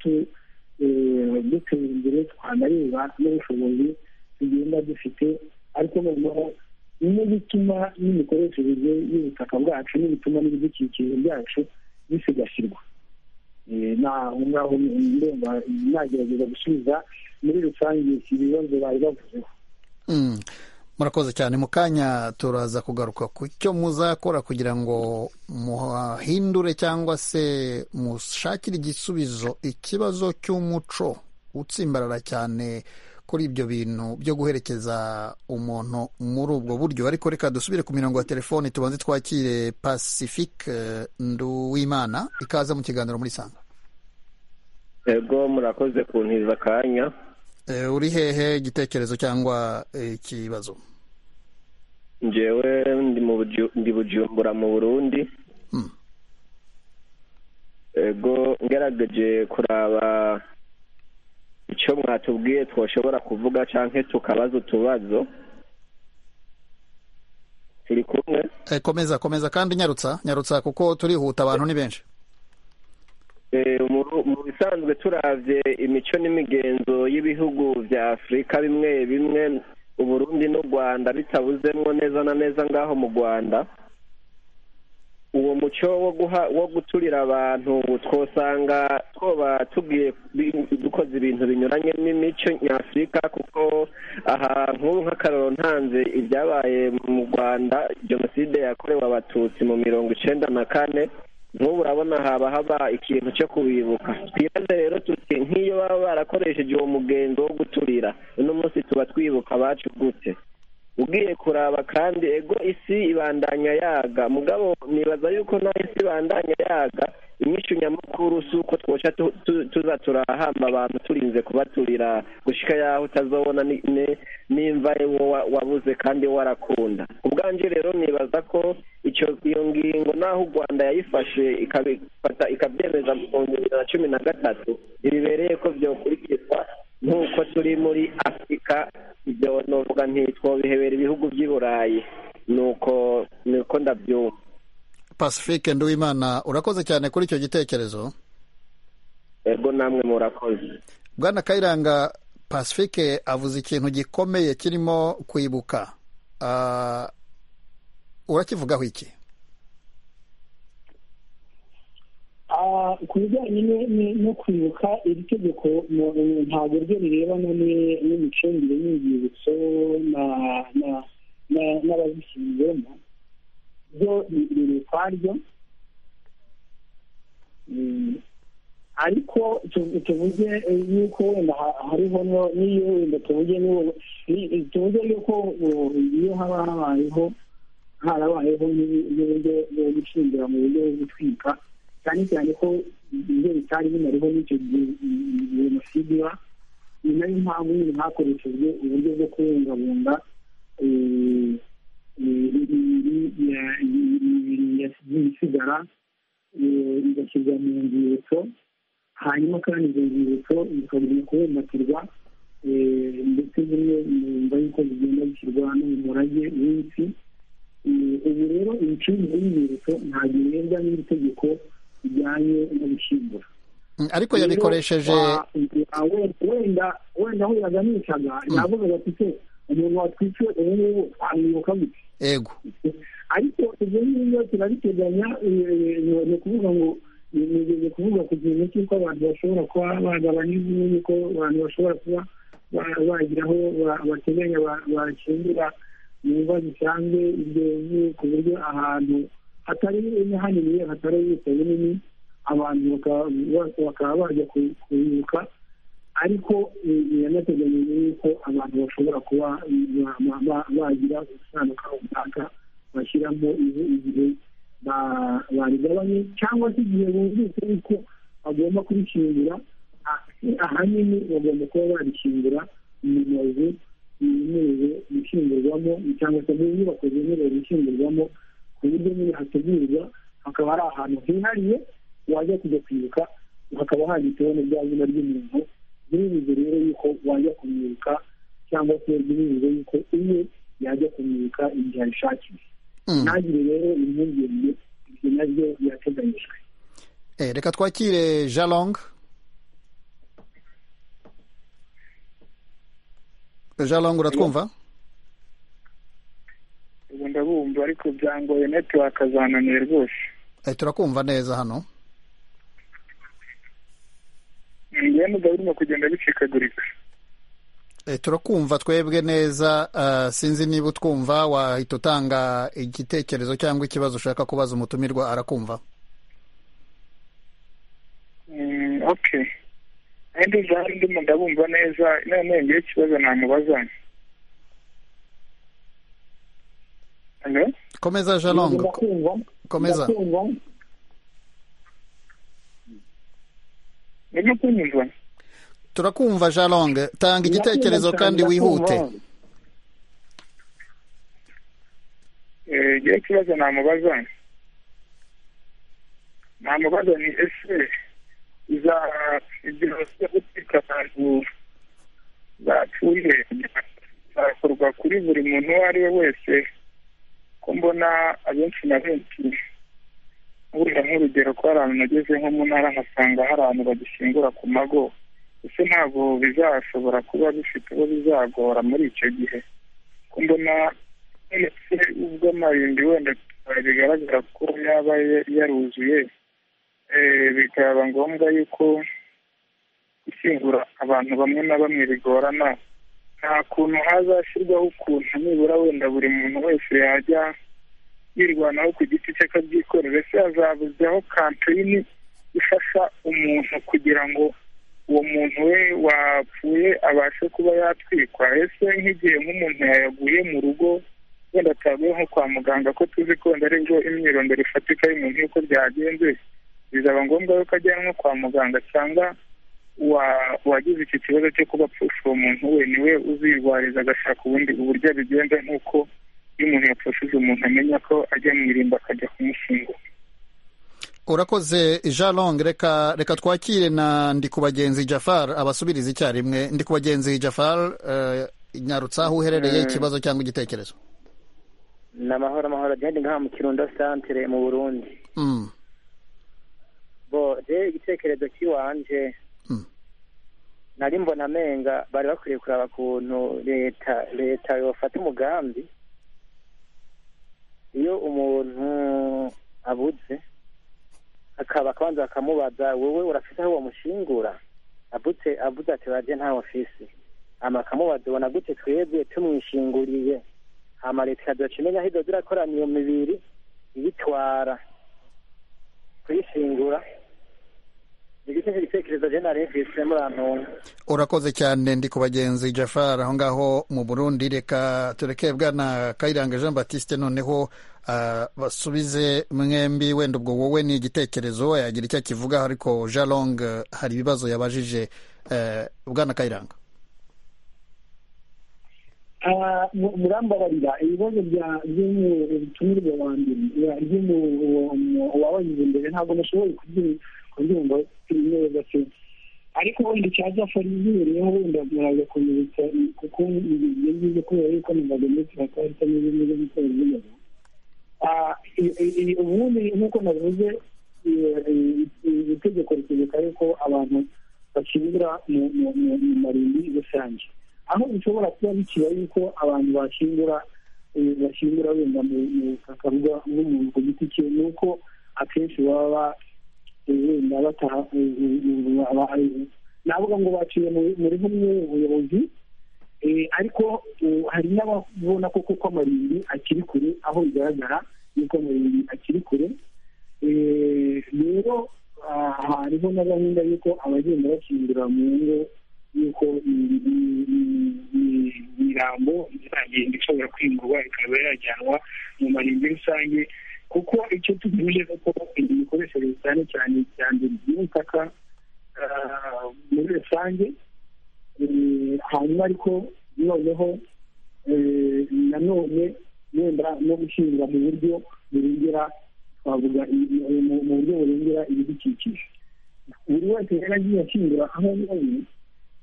dutera imbere twanareba n'ubushobozi tugenda dufite ariko noneho bimwe bituma n'imikoreshereze y'ubutaka bwacu n'ibituma n'ibidukikije byacu bisigasirwa aho ngaho ndumva nagerageza gusubiza muri rusange ibibazo bari bavuzeho murakoze cyane mu kanya turaza kugaruka ku cyo muzakora kugira ngo muhindure cyangwa se mushakire igisubizo ikibazo cy'umuco utsimbarara cyane kuri ibyo bintu byo guherekeza umuntu muri ubwo buryo ariko reka dusubire ku mirongo ya telefoni tubanze twakire pacifique nduwimana ikaza mu kiganiro muri sanga yego murakoze kuntiza akanya uri hehe igitekerezo cyangwa ikibazo ngewe ndi bujumbura mu burundi ego ngerageje kuraba icyo mwatubwiye twashobora kuvuga cyangwa tukabaza utubazo turi kumwe komeza komeza kandi nyarutsa nyarutsa kuko turihuta abantu ni benshi mu bisanzwe turabye imico n'imigenzo y'ibihugu bya afurika bimwe bimwe uburundi n'u rwanda bitabuzemo neza na neza ngaho mu rwanda uwo muco wo guturira abantu twosanga twoba tugiye dukoze ibintu binyuranye n'imico nyafurika kuko aha nk'ubu nk'akararo ntanze ibyabaye mu rwanda jenoside yakorewe abatutsi mu mirongo icyenda na kane nk'ubu urabona haba haba ikintu cyo kubibuka twibaze rero tuti nk'iyo baba barakoresheje uwo mugenzo wo guturira uno munsi tuba twibuka abacu gute ugiye kuraba kandi ego isi ibandanya yaga mugabo nibaza yuko nta isi ibandanya yaga inyinshi nyamukuru si uko twoca tuza turahamba abantu turinze kubaturira gushyika yaho utazabona nimva wabuze kandi warakunda ubwanjye rero nibaza ko iyo ngingo n'aho u rwanda yayifashe ikabyemeza mu bihumbi bibiri na cumi na gatatu ntibibereye ko byokurikizwa nk'uko turi muri afurika ibyo novuga ntitwobihebera ibihugu by'i burayi nuko nuko ndabyumva pacifique nduwimana urakoze cyane kuri icyo gitekerezo yego namwe murakoze bwana kayiranga pacifique avuze ikintu gikomeye kirimo kwibuka urakivugaho iki ku bijyanye no kwibuka iri tegeko ntabwo ryo rirebana n'imicungire n'urwibutso n'ababishinzwemo byo biri ukwaryo ariko tuvuge yuko wenda hariho n'iyo wenda tuvuge yuko iyo haba habayeho harabayeho n'uburyo bwo gucungira mu buryo bwo gutwika cyane cyane ko ibyo bitari binariho n'icyo gihe jenoside iba ni nayo mpamvu nyine hakoreshejwe uburyo bwo kubungabunga ibisigara bigashyirwa mu nzibutso hanyuma kandi izo nzibutso bikaguma kubumbatirwa ndetse zimwe mu mva y'uko zigenda zishyirwa no mu murage w'isi ubu rero imicungire y'inzibutso ntabwo irebwa n'iri tegeko rijyanye no gushyingura ariko yabikoresheje wenda wenda aho yaganishaga yavugaga ati umuntu watwiciwe ubu ngubu twamwibuka gute ego ariko ibyo ngibyo turabiteganya ni ukuvuga ngo ni ukuvuga ku kintu cy'uko abantu bashobora kuba bagabanya imvune ko abantu bashobora kuba bagira aho bateganya bakingura mu mva zisanzwe ibyo ku buryo ahantu hatari hanini hatari ubuso bunini abantu bakaba bajya kubibuka ariko biranateganyije yuko abantu bashobora kuba bagira ubusano runaka bashyiramo igihe barigabanye cyangwa se igihe bumvise yuko bagomba kubishyingura ahanini bagomba kuba barishyingura mu mazu yemerewe gushyingurwamo cyangwa se mu nyubako zemerewe gushyingurwamo ku buryo nyine hategurwa hakaba ari ahantu hihariye wajya kujya kwibuka hakaba handitseho n'irya zina ry'umuntu biribuze rero yuko wajya kumwibuka cyangwa se biribuze yuko uwe yajya kumwibuka igihe abishakiye ntagire rero impungenge ibyo nabyo birateganyijwe reka twakire jalong jalong uratwumva ubu ndabumva ariko byangoye netiwaka zananiye rwose turakumva neza hano ingano urimo kugenda bicikagurika turakumva twebwe neza sinzi niba utwumva wahita utanga igitekerezo cyangwa ikibazo ushaka kubaza umutumirwa arakumva oke andi zahari ndimo ndabumva neza none ngewe ikibazo namubaza komeza jalongo komeza urimo kunyumva turakumva jalong tanga igitekerezo kandi wihute igihe kibazo namubaza namubaza ni ese iza ibyo gutwika abantu bapfuye byakorwa kuri buri muntu uwo ari we wese ko mbona abenshi na benshi wenda nk'urugero ko hari ahantu nageze nko mu ntara nkasanga hari abantu bagishyingura ku mago ese ntabwo bizashobora kuba bifite uwo bizagora muri icyo gihe ko mbona ndetse ubwo amarimbi wenda bigaragara ko yaba yaruzuye bikaba ngombwa yuko gushyingura abantu bamwe na bamwe bigorana nta kuntu hazashyirwaho ukuntu nibura wenda buri muntu wese yajya yirwanaho ku giti cye akabyikorera ese hazabuzeho kampeyini ifasha umuntu kugira ngo uwo muntu we wapfuye abashe kuba yatwikwa ese nk'igihe nk'umuntu yayaguye mu rugo wenda ataguye nko kwa muganga ko tuzi ko wenda aribwo imyirondoro ifatika y'umuntu y'uko byagenze bizaba ngombwa yuko ajyanwa kwa muganga cyangwa wagize iki kibazo cyo kuba apfusha uwo muntu we niwe uzirwariza agashaka ubundi uburyo abigenza nk'uko iyo umuntu yapfushije umuntu amenya ko ajya mu irimba akajya kumushyingura urakoze jalong reka reka twakire na ndikubagenzi jafar abasubiriza icyarimwe ndikubagenzi jafar nyarutsa aho uherereye ikibazo cyangwa igitekerezo ni amahoro amahoro agenda ngaha mu kirundo santire mu burundi bo rero igitekerezo cy'iwanje nari mbona amenga bari bakwiriye kureba kuntu leta leta yofata umugambi iyo umuntu abuze akaba akabanza bakamubaza wowe urafite aho wamushingura abutse abuze ati barye ntawe afise hama akamubaza ubona gute twebwe tumwishinguriye hama leta ikazoca imenya aho izoza irakorana iyo mibiri ibitwara kuyishingura igitekerezo igitekerezo jenali mfise muri antuntu urakoze cyane ndi ku bagenzi jafari aho ngaho mu burundi reka tureke bwana kayiranga jean batiste noneho basubize mwembi wenda ubwo wowe ni igitekerezo yagira icyo akivuga ariko jalong hari ibibazo yabajije bwana kayiranga murambabarira ibibazo by'umutumirwa wa mbere uwabanyuze imbere ntabwo nashoboye kubyumva kuri neza se ariko wenda icyazafara izubereyeho wenda murazakomeretsa kuko bigiye byiza kubera yuko amagambo ndetse bakahita n'ibindi byo gukora ibibazo ubundi nk'uko navuze itegeko ritegeka yuko abantu bakibura mu marimbi rusange aho bishobora kuba bikiba yuko abantu bashingura bashingura wenda mu butaka bw'umuntu ku giti cye ni uko akenshi baba wenda bataha navuga ngo baciye muri bumwe ubuyobozi ariko hari n'ababona ko kuko amarimbi akiri kure aho bigaragara yuko amarimbi akiri kure rero hariho na gahunda y'uko abagenda bashingura mu ngo yuko imirambo izagenda ishobora kwimurwa ikaba yajyanwa mu marimbi rusange kuko icyo tugamije ni uko imikoreshereze cyane cyane iterambere ry'ubutaka muri rusange hanyuma ariko noneho nanone wenda no gushyingura mu buryo burengera twavuga mu buryo burengera ibidukikije buri wese rero agiye ashyingura aho abonye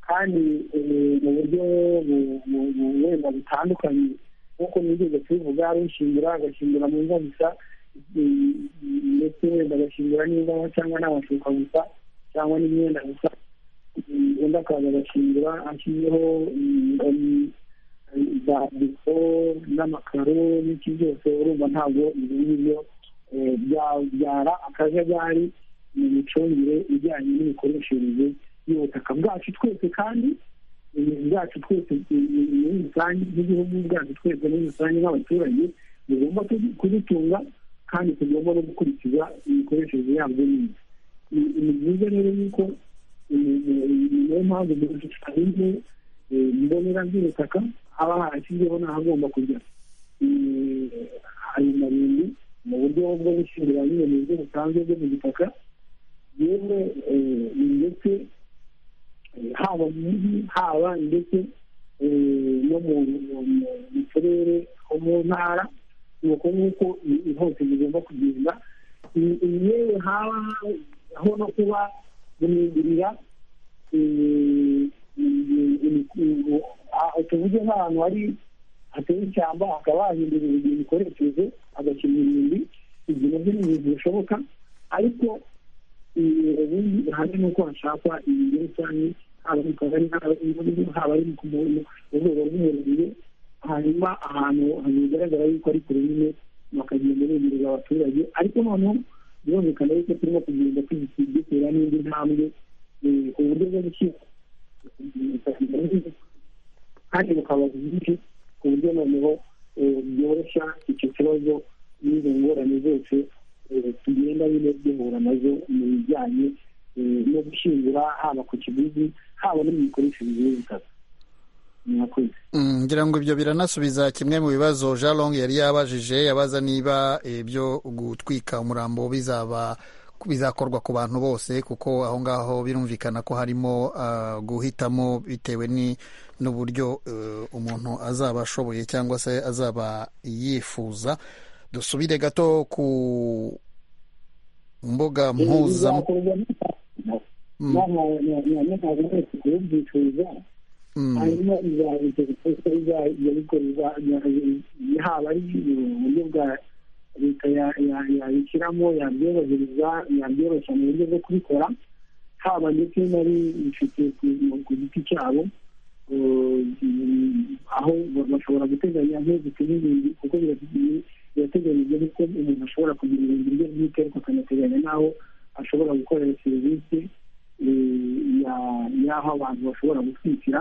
kandi mu buryo wenda butandukanye nk'uko nigeze tubivuga hari ushingira agashingira mu ngo gusa ndetse wenda agashingira n'indabo cyangwa n'amashuka gusa cyangwa n'imyenda gusa undi akaza agashingira ashyizeho bandiko n'amakaro n'iki byose urumva ntabwo ibyo ngibyo byabyara akajagari mu micungire ijyanye n'imikoreshereze y'ubutaka bwacu twese kandi bwacu twese muri rusange n'igihugu bwacu twese muri rusange nk'abaturage tugomba kubitunga kandi tugomba no gukurikiza imikoreshereze yabyo neza ni byiza rero yuko niyo mpamvu mu gishushanyo mbonera by'ubutaka haba harashyizweho n'ahagomba kujya ayo marimbi mu buryo bwo gushyingura nyine mu buryo busanzwe bwo mu gitaka yewe ndetse haba mu mujyi haba ndetse no mu turere ho mu ntara nuko nk'uko hose bigomba kugenda yewe habaho no kuba guhindurira tuvuge nk'ahantu hari hateye ishyamba hakaba hahindura igihe mikoresheje hagashyirwa imyumbi ibyo nabyo ni ibintu bishoboka ariko ubundi hari n'uko hashakwa ibintu rusange haba mu kagari haba ari ku rwego rw'umurenge hanyuma ahantu bigaragara yuko ari kure nyine bakagenda bemereza abaturage ariko noneho birumvikana yuko turimo kugenda dutera n'indi ntambwe ku buryo bwo gushyira kandi bukaba bwinshi ku buryo noneho byoroshya icyo kibazo n'izo ngorane zose tugenda nyine duhura nazo mu bijyanye no gushyingura haba ku kiguzi haba no mu mikoreshereze y'ubutaka ngira ngo ibyo biranasubiza kimwe mu bibazo jalong yari yabajije abaza niba ibyo gutwika umurambo bizaba bizakorwa ku bantu bose kuko aho ngaho birumvikana ko harimo guhitamo bitewe n'uburyo umuntu azaba ashoboye cyangwa se azaba yifuza dusubire gato ku mbuga mpuza hanyuma haba ari uburyo bwa leta yabishyiramo yabyorohereza yabyoroshya mu buryo bwo kubikora haba ndetse nari bifite ku giti cyabo aho bashobora guteganya nk'izituma ibindi kuko birateganyijwe yuko umuntu ashobora kugira ibintu bye bwite ariko akanateganya n'aho ashobora gukorera serivisi y'aho abantu bashobora gutwikira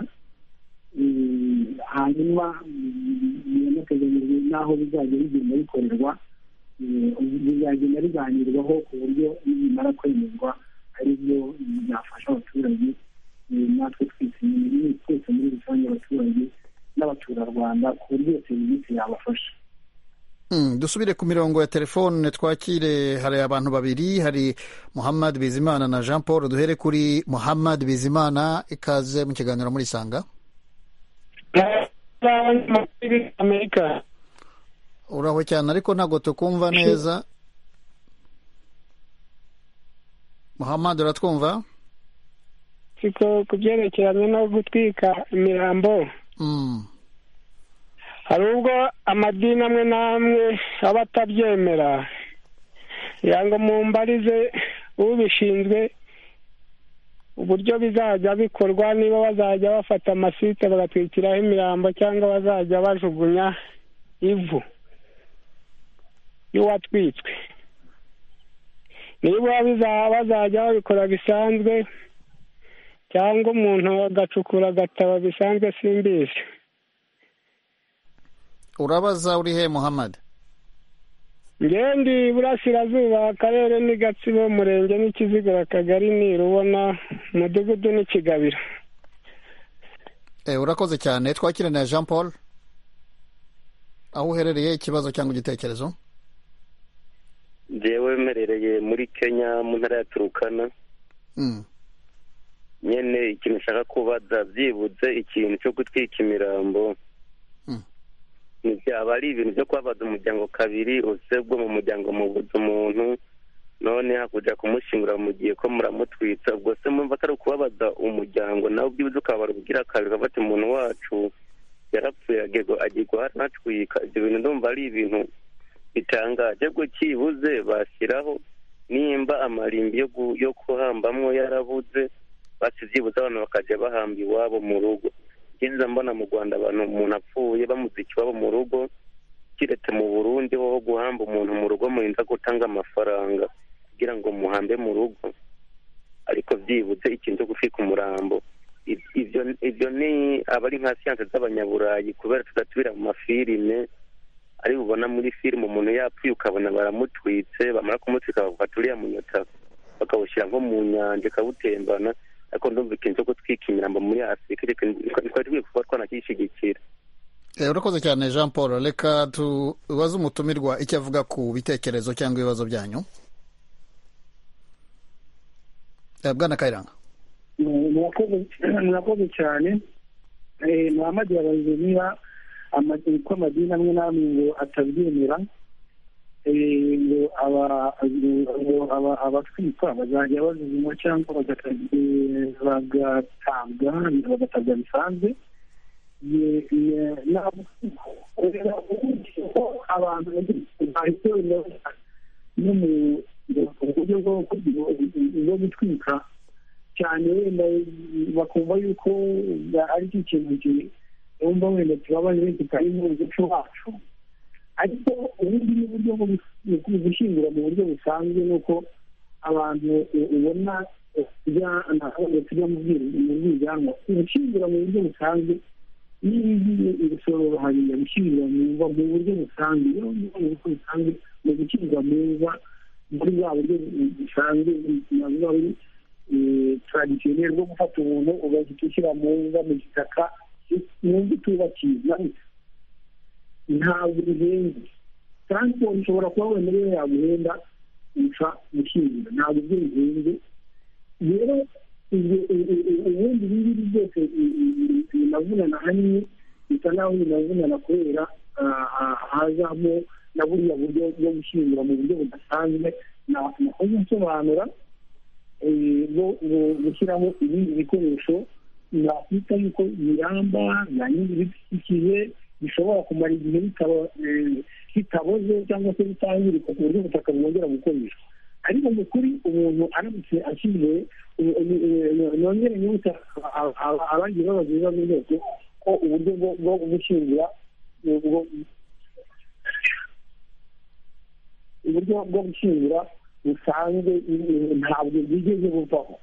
hanyuma biranateganyijwe n'aho bizajya bigenda bikorerwa bizagenda biganirwaho ku buryo bimara kwemerwa ari byo byafasha abaturage natwe twese n'ibintu twese muri rusange abaturage n'abaturarwanda ku buryo serivisi yabafasha dusubire ku mirongo ya telefone twakire hari abantu babiri hari muhammad bizimana na jean paul duhere kuri muhammad bizimana ikaze mu kiganiro muri sanga uraho cyane ariko ntabwo tukumva neza muhammad uratwumva ku byerekeranye no gutwika imirambo hari ubwo amadini amwe n'amwe aba atabyemera ngo mumbarize ubishinzwe uburyo bizajya bikorwa niba bazajya bafata amasite bagatwikiraho imirambo cyangwa bazajya bajugunya ivu y'uwatwitswe niba bazajya babikora bisanzwe cyangwa umuntu agacukura agatabo bisanzwe simbizi urabaza uri he muhammad ngendi burasirazuba akarere ni gatsibo umurenge n'ikizigura akagari nirubona umudugudu n'ikigabiro urakoze cyane twakire na jean paul aho uherereye ikibazo cyangwa igitekerezo ngewe mperereye muri kenya mu ntara ya turukana nyine ikintu ushaka kubaza byibutse ikintu cyo gutwika imirambo byaba ari ibintu byo kubabaza umuryango kabiri usebwe mu muryango mubuze umuntu none hakujya kumushyingura mu gihe ko muramutwitsa ubwo se mwumva atari ukubabaza umuryango nawe ubwibuze ukabara ubwira kabiri bati umuntu wacu yarapfuye agiye guhanatwika ibyo bintu ndumva ari ibintu bitangaje ko kibuze bashyiraho nimba amarimbi yo kuhambamo yarabuze basibyibuze abantu bakajya bahamba iwabo mu rugo ngenza mbona mu rwanda abantu umuntu apfuye bamuze ikiwabo mu rugo kiretse mu burundi ho guhamba umuntu mu rugo murinda gutanga amafaranga kugira ngo muhambe mu rugo ariko byibutse ikintu cyo gutwika umurambo ibyo ni aba ari nka siyanse z'abanyaburayi kubera tudasubira mu mafilime ari bubona muri filime umuntu yapfuye ukabona baramutwitse bamara kumutwika bafata uriya munyota bakawushyira nko mu nyanja ikawutembana ariko ndumva ikintu cyo gutwika imirambo muri afurika twari dukwiye kuba twanacyishyigikira urakoze cyane jean paul reka tubaze umutumirwa icyo avuga ku bitekerezo cyangwa ibibazo byanyu bwana kayiranga murakoze cyane muhamadi yabajije niba ko amadini amwe n'amwe ngo atabyemera ngo abatwikwa bazajya bazuzumwa cyangwa bagatabwa bagatabwa bisanzwe abantu bahise no mu buryo bwo gutwika cyane wenda bakumva yuko ari cyo kintu cyumva wenda tubabaye kitari mu muco wacu ariko ubundi ni uburyo bwo gushyingura mu buryo busanzwe ni uko abantu ubona tujya mu bwiganwa gushyingura mu buryo busanzwe n'ibi ibisoro bahariye gushyingura mu mva mu buryo busanzwe mu buryo busanzwe mu gushyingura mu mva muri bwa buryo busanzwe bwa buri taradisiyoneri bwo gufata umuntu ugahita ushyira mu mva mu gitaka mu mva itubakiye ntabwo bihenze taransiporo ushobora kuba wenda rero yaguhenda uca gushyingura ntabwo ibyo bihenze rero ubundi ibi ngibi byose binavunana ahanini bisa n'aho binavunana kubera hazamo na buriya buryo bwo gushyingura mu buryo budasanzwe nakoze nsobanura bwo gushyiraho ibindi bikoresho nakwita yuko biramba na nyiri bidukikije bishobora kumara igihe bitaboze cyangwa se bitangirika ku buryo ubutaka bwongera gukoreshwa ariko mu kuri umuntu aramutse ashyiriwe nongere n'ubutaka abagiye babaza ibibazo byose ko uburyo bwo gushyingura uburyo bwo gushyingura busanzwe ntabwo bwigeze buvaho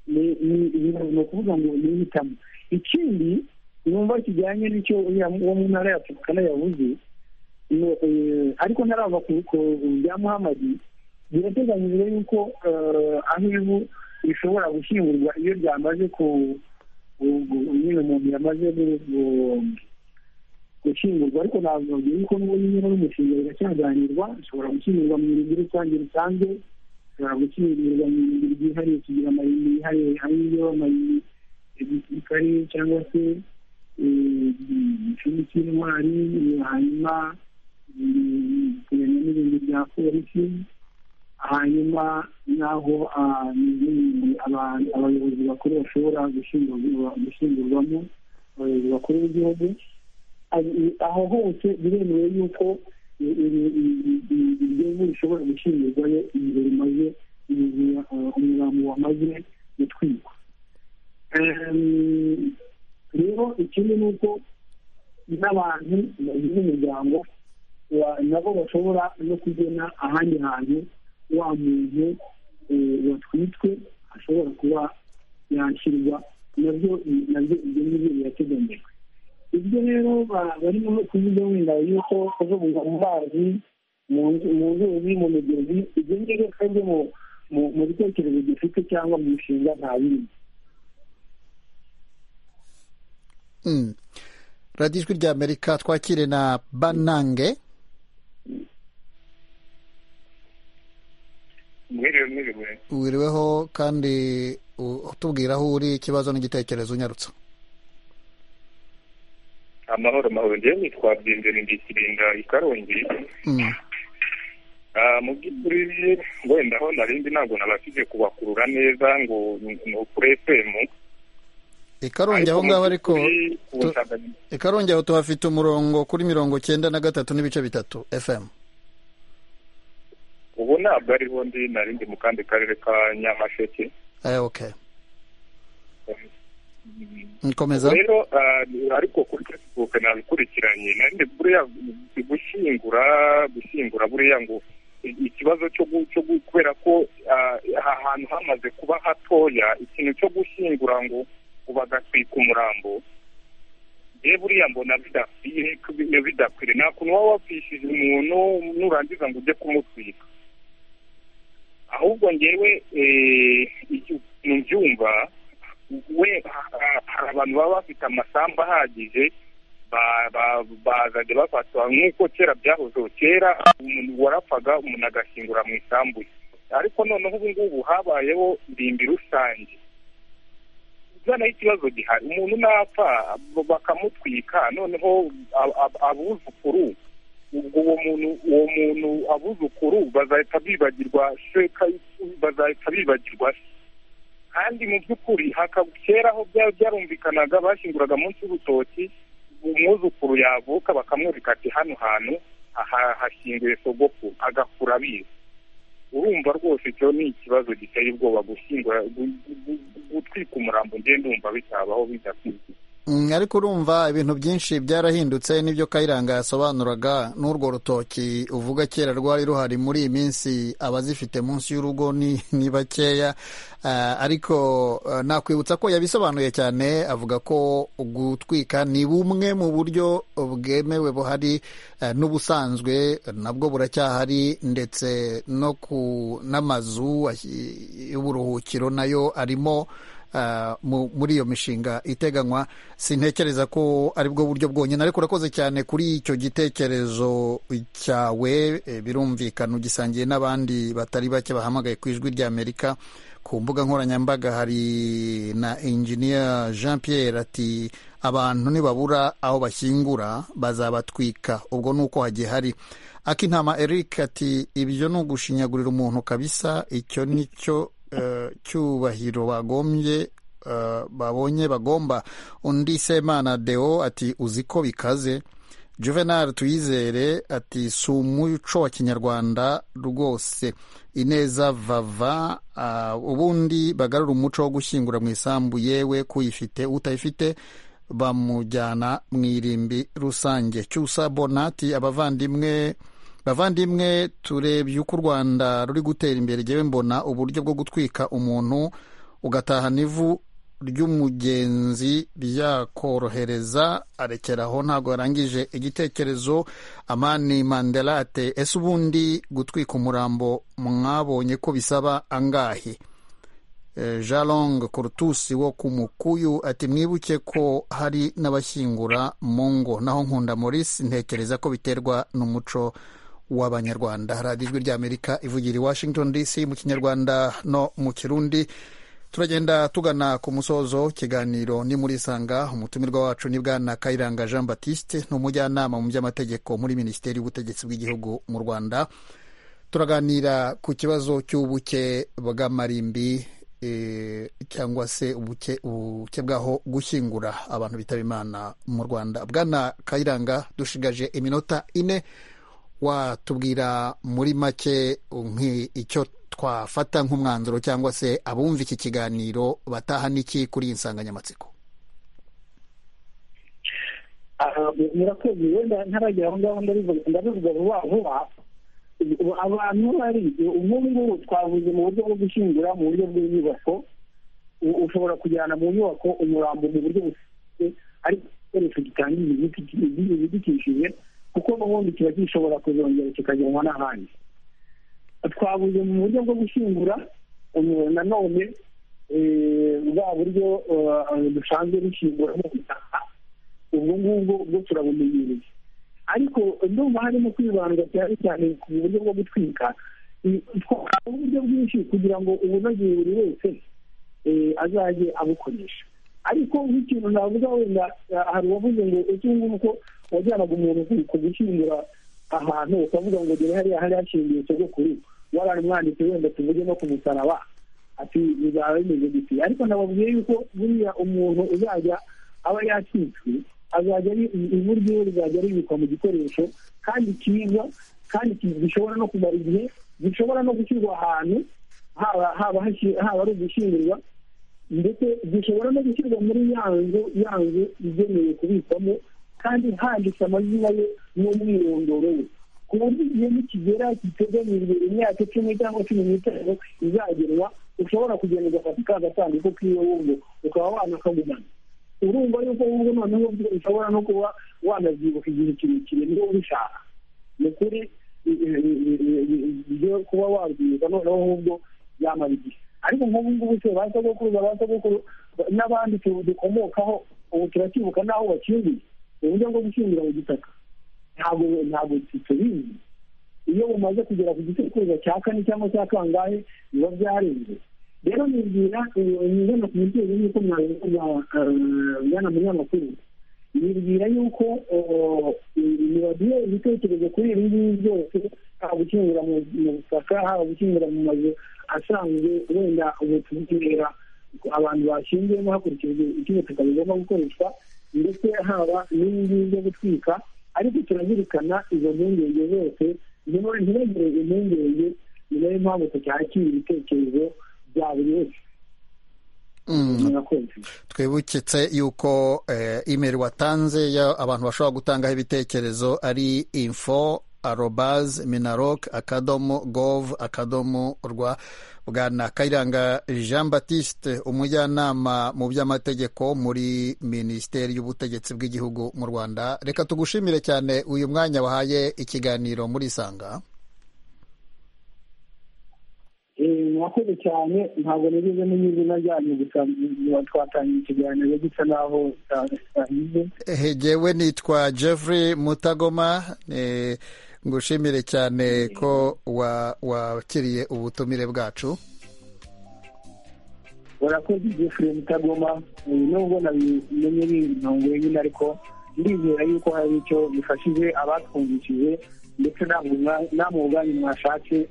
ni ukuvuga ngo ni ihitamo ikindi numva kijyanye n'icyo wo mu ntara ya turukana yavuze ariko ntarava ku bya muhamadi birateganyijwe yuko aho ivu rishobora gushyingurwa iyo ryamaze ku nyine umuntu yamaze gushyingurwa ariko ntabwo yuko n'ubu nyine n'umushinga biracyaganirwa ushobora gushyingurwa mu mirenge rusange rusanzwe ushobora gushyingurwa mu mirenge ryihariye kugira amayinite yihariye ariyo amayinite ya gisirikare cyangwa se igicumbi cy'intwari hanyuma kumenya n'ibintu bya polisi hanyuma n'aho abayobozi bakuru bashobora gushyingurwamo abayobozi bakuru b'igihugu aho hose biremewe yuko ibihugu bishobora gushyingurwayo igihe bimaze umurambo wamaze gutwikwa rero ikindi ni uko n'abantu bagize umuryango nabo bashobora no kugena ahandi hantu wa muntu watwitwe ashobora kuba yashyirwa nabyo nabyo ibyo ngibyo birateganyijwe ibyo rero barimo no kuvuga wenda yuko kuzunga mu mazi mu nzuzi mu migezi ibyo ngibyo twebwe mu bitekerezo dufite cyangwa mu mishinga nta bindi radiyo ijwi rya amerika twakire na banange wiriweho kandi utubwira aho uri ikibazo n'igitekerezo unyarutsa amahoro amahoro ngewe nitwa byinjira ndi kirinda i karongi mu by'ukuri wenda aho narindi ntabwo nabashije kubakurura neza ngo ni ukuri efemu ikarongi aho ngaho ariko ikarongi aho tuhafite umurongo kuri mirongo cyenda na gatatu n'ibice bitatu efemu ubu ntabwo ariho ndi nari ndi mu kandi karere ka nyamasheke oke nkomeza rero ariko kuri facebook nabikurikiranye narindi buriya gushyingura gushyingura buriya ngo ikibazo cyo kubera ko aha hantu hamaze kuba hatoya ikintu cyo gushyingura ngo bagatwika umurambo ye buriya mbona bidakwiriye nta kuntu waba wapfishije umuntu nurangiza ngo ujye kumutwika ahubwo ngewe mu byumva we hari abantu baba bafite amasambu ahagije bazajya bafatwa nk'uko kera byahozeho kera umuntu warapfaga umuntu agashyingura mu isambu ye ariko noneho ubu ngubu habayeho irimbi rusange noneho ikibazo gihari umuntu napfa bakamutwika noneho abuzukuru ubwo uwo muntu uwo muntu abuzukuru bazahita bibagirwa sheka bazahita bibagirwa kandi mu by'ukuri kera aho byarumvikanaga bashyinguraga munsi y'urutoki umwuzukuru yavuka bakamwereka ati hano hantu hashyinguye sogoko agakura abizi urumva rwose icyo ni ikibazo giteye ubwoba gushyingura gutwika umurambo ngende wumva bitabaho bidakwiye ariko urumva ibintu byinshi byarahindutse n'ibyo kayiranga yasobanuraga n'urwo rutoki uvuga kera rwari ruhari muri iyi minsi abazifite munsi y'urugo ni bakeya ariko nakwibutsa ko yabisobanuye cyane avuga ko gutwika ni bumwe mu buryo bwemewe buhari n'ubusanzwe nabwo buracyahari ndetse no ku n'amazu y'uburuhukiro nayo arimo muri iyo mishinga iteganywa sintekereza ko ari bwo buryo bwonyine ariko urakoze cyane kuri icyo gitekerezo cyawe birumvikana ugisangiye n'abandi batari bake bahamagaye ku ijwi ry'amerika ku mbuga nkoranyambaga hari na injiniya jean Pierre ati abantu nibabura aho bashyingura bazabatwika ubwo ni uko hagiye hari akintama eric ati ibyo ni ugushinyagurira umuntu kabisa icyo ni cyo cyubahiro bagombye babonye bagomba undi semana deo ati uzi ko bikaze juvenal tuyizere ati si umuco wa kinyarwanda rwose ineza vava ubundi bagarura umuco wo gushyingura mu isambu yewe kuyifite utayifite bamujyana mu irimbi rusange cyusa bonati abavandimwe bavandimwe turebye uko u rwanda ruri gutera imbere ngewe mbona uburyo bwo gutwika umuntu ugatahana ivu ry'umugenzi byakorohereza arekeraho ntabwo yarangije igitekerezo amani mandelate ese ubundi gutwika umurambo mwabonye ko bisaba angahe jalong kurutusi wo ku mukuyu ati mwibuke ko hari n'abashyingura mu ngo naho nkunda Maurice ntekereza ko biterwa n'umuco w'abanyarwanda radiyo ijwi ry'amerika ivugira i washington dc mu kinyarwanda no mu kirundi turagenda tugana ku musozo ikiganiro ni muri sanga umutumirwa wacu ni bwana kayiranga jean batiste ni umujyanama mu by'amategeko muri minisiteri y'ubutegetsi bw'igihugu mu rwanda turaganira ku kibazo cy'ubuke bw'amarimbi cyangwa se ubuke bwaho gushyingura abantu bitaba imana mu rwanda bwana kayiranga dushigaje iminota ine watubwira muri make icyo twafata nk'umwanzuro cyangwa se abumva iki kiganiro bataha n'iki kuri iyi nsanganyamatsiko murakoze wenda ntaragera aho ngaho ndabivuga vuba vuba abantu bari nk'ubu ngubu twavuze mu buryo bwo gushyingura mu buryo bw'inyubako ushobora kujyana mu nyubako umurambo mu buryo busanzwe ariko igikoresho gitangiza ibidukikije kuko n'ubundi kiba gishobora kuzongera kikajyanwa n'ahandi twavuze mu buryo bwo gushyingura nanone bwa buryo dusanzwe dushyingura mu butaka ubwo ngubwo bwo turabumenyereye ariko ndumva harimo kwibanda cyane cyane ku buryo bwo gutwika twakora uburyo bwinshi kugira ngo ubunogeye buri wese azajye abukoresha ariko nk'ikintu navuga wenda hari uwavuze ngo ese ngubu ko wajyanaga umuntu ku gushyingura ahantu ukavuga ngo dore hariya hari hashingiye ikigo kuri waramwanditse wenda tuvuge no ku musaraba ati bizaba bimeze gute ariko nababwiye yuko buriya umuntu uzajya aba yacitswe azajya ari ivu ryiwe rizajya ribikwa mu gikoresho kandi cyiza kandi gishobora no kumara igihe gishobora no gushyirwa ahantu haba ari ugushyingurwa ndetse gishobora no gushyirwa muri ya nzu ya nzu igenewe kubikwamo kandi handitse amazina ye n'umwirondoro we ku buryo igihe nikigera giteganyijwe imyaka icumi cyangwa cumi n'itanu izagerwa ushobora kugenda ugafata ka gasanduku k'iwe wumva ukaba wanakagumana urumva yuko wowe noneho ushobora no kuba wanabyibuka igihe kirekire niba ubishaka ni ukuri ibyo kuba wabyibuka noneho ahubwo yamara igihe ariko nk'ubu ngubu se ba sogokuruza ba sogokuru n'abandi dukomokaho ubu turacyibuka n'aho bakingiye uburyo bwo gushyingira mu gitaka ntabwo ntabwo tubizi iyo bumaze kugera ku gisekuruza cya kane cyangwa cya kangahe biba byarenze rero nibwira ngana ku mubyeyi yuko mwana munyamakuru nibwira yuko nibagiye ibitekerezo kuri ibi ngibi byose haba gukingura mu butaka haba gukingura mu mazu asanzwe wenda ubu tubwira abantu bashyingiyemo hakurikijwe icyo ubutaka bugomba gukoreshwa ndetse haba n'ibingibi byo gutwika ariko turazirikana izo mpungenge zose ntibegere impungenge ni nayo mpamvu tucyakira ibitekerezo bya buri wese twibukitse yuko imeri watanze abantu bashobora gutangaho ibitekerezo ari info arobaze minarok akadomo gov akadomo rwa bwana kayiranga jean batiste umujyanama mu by'amategeko muri minisiteri y'ubutegetsi bw'igihugu mu rwanda reka tugushimire cyane uyu mwanya wahaye ikiganiro muri isanga murakoze cyane ntabwo nigeze menya izina ryanyu gusa twatangiye ikiganiro gisa naho tutagize hegewe nitwa jeffrey mutagoma ngushimire cyane ko wakiriye ubutumire bwacu urakoze jeffrey mutagoma nubwo nabimenye n'intungo wenyine ariko ndizera yuko hari icyo bifashije abatwumvishije ndetse namwe ubwanyu mwashatse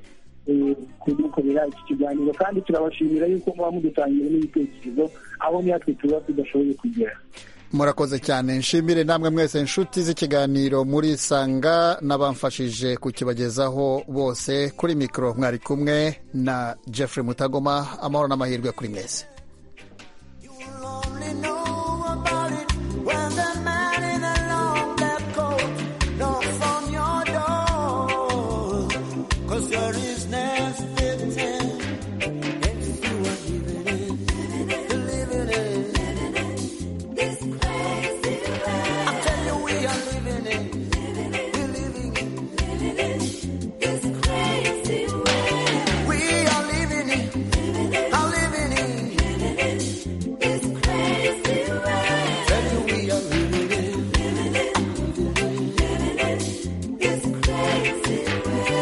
kudukorera iki kiganiro kandi turabashimira yuko muba mudutangira n'ibitekerezo aho natwe tuba tudashoboye kugera murakoze cyane nshimire namwe mwese inshuti z'ikiganiro muri sanga n'abamfashije kukibagezaho bose kuri mikoro mwari kumwe na jeffrey mutagoma amahoro n'amahirwe kuri mwese It's crazy.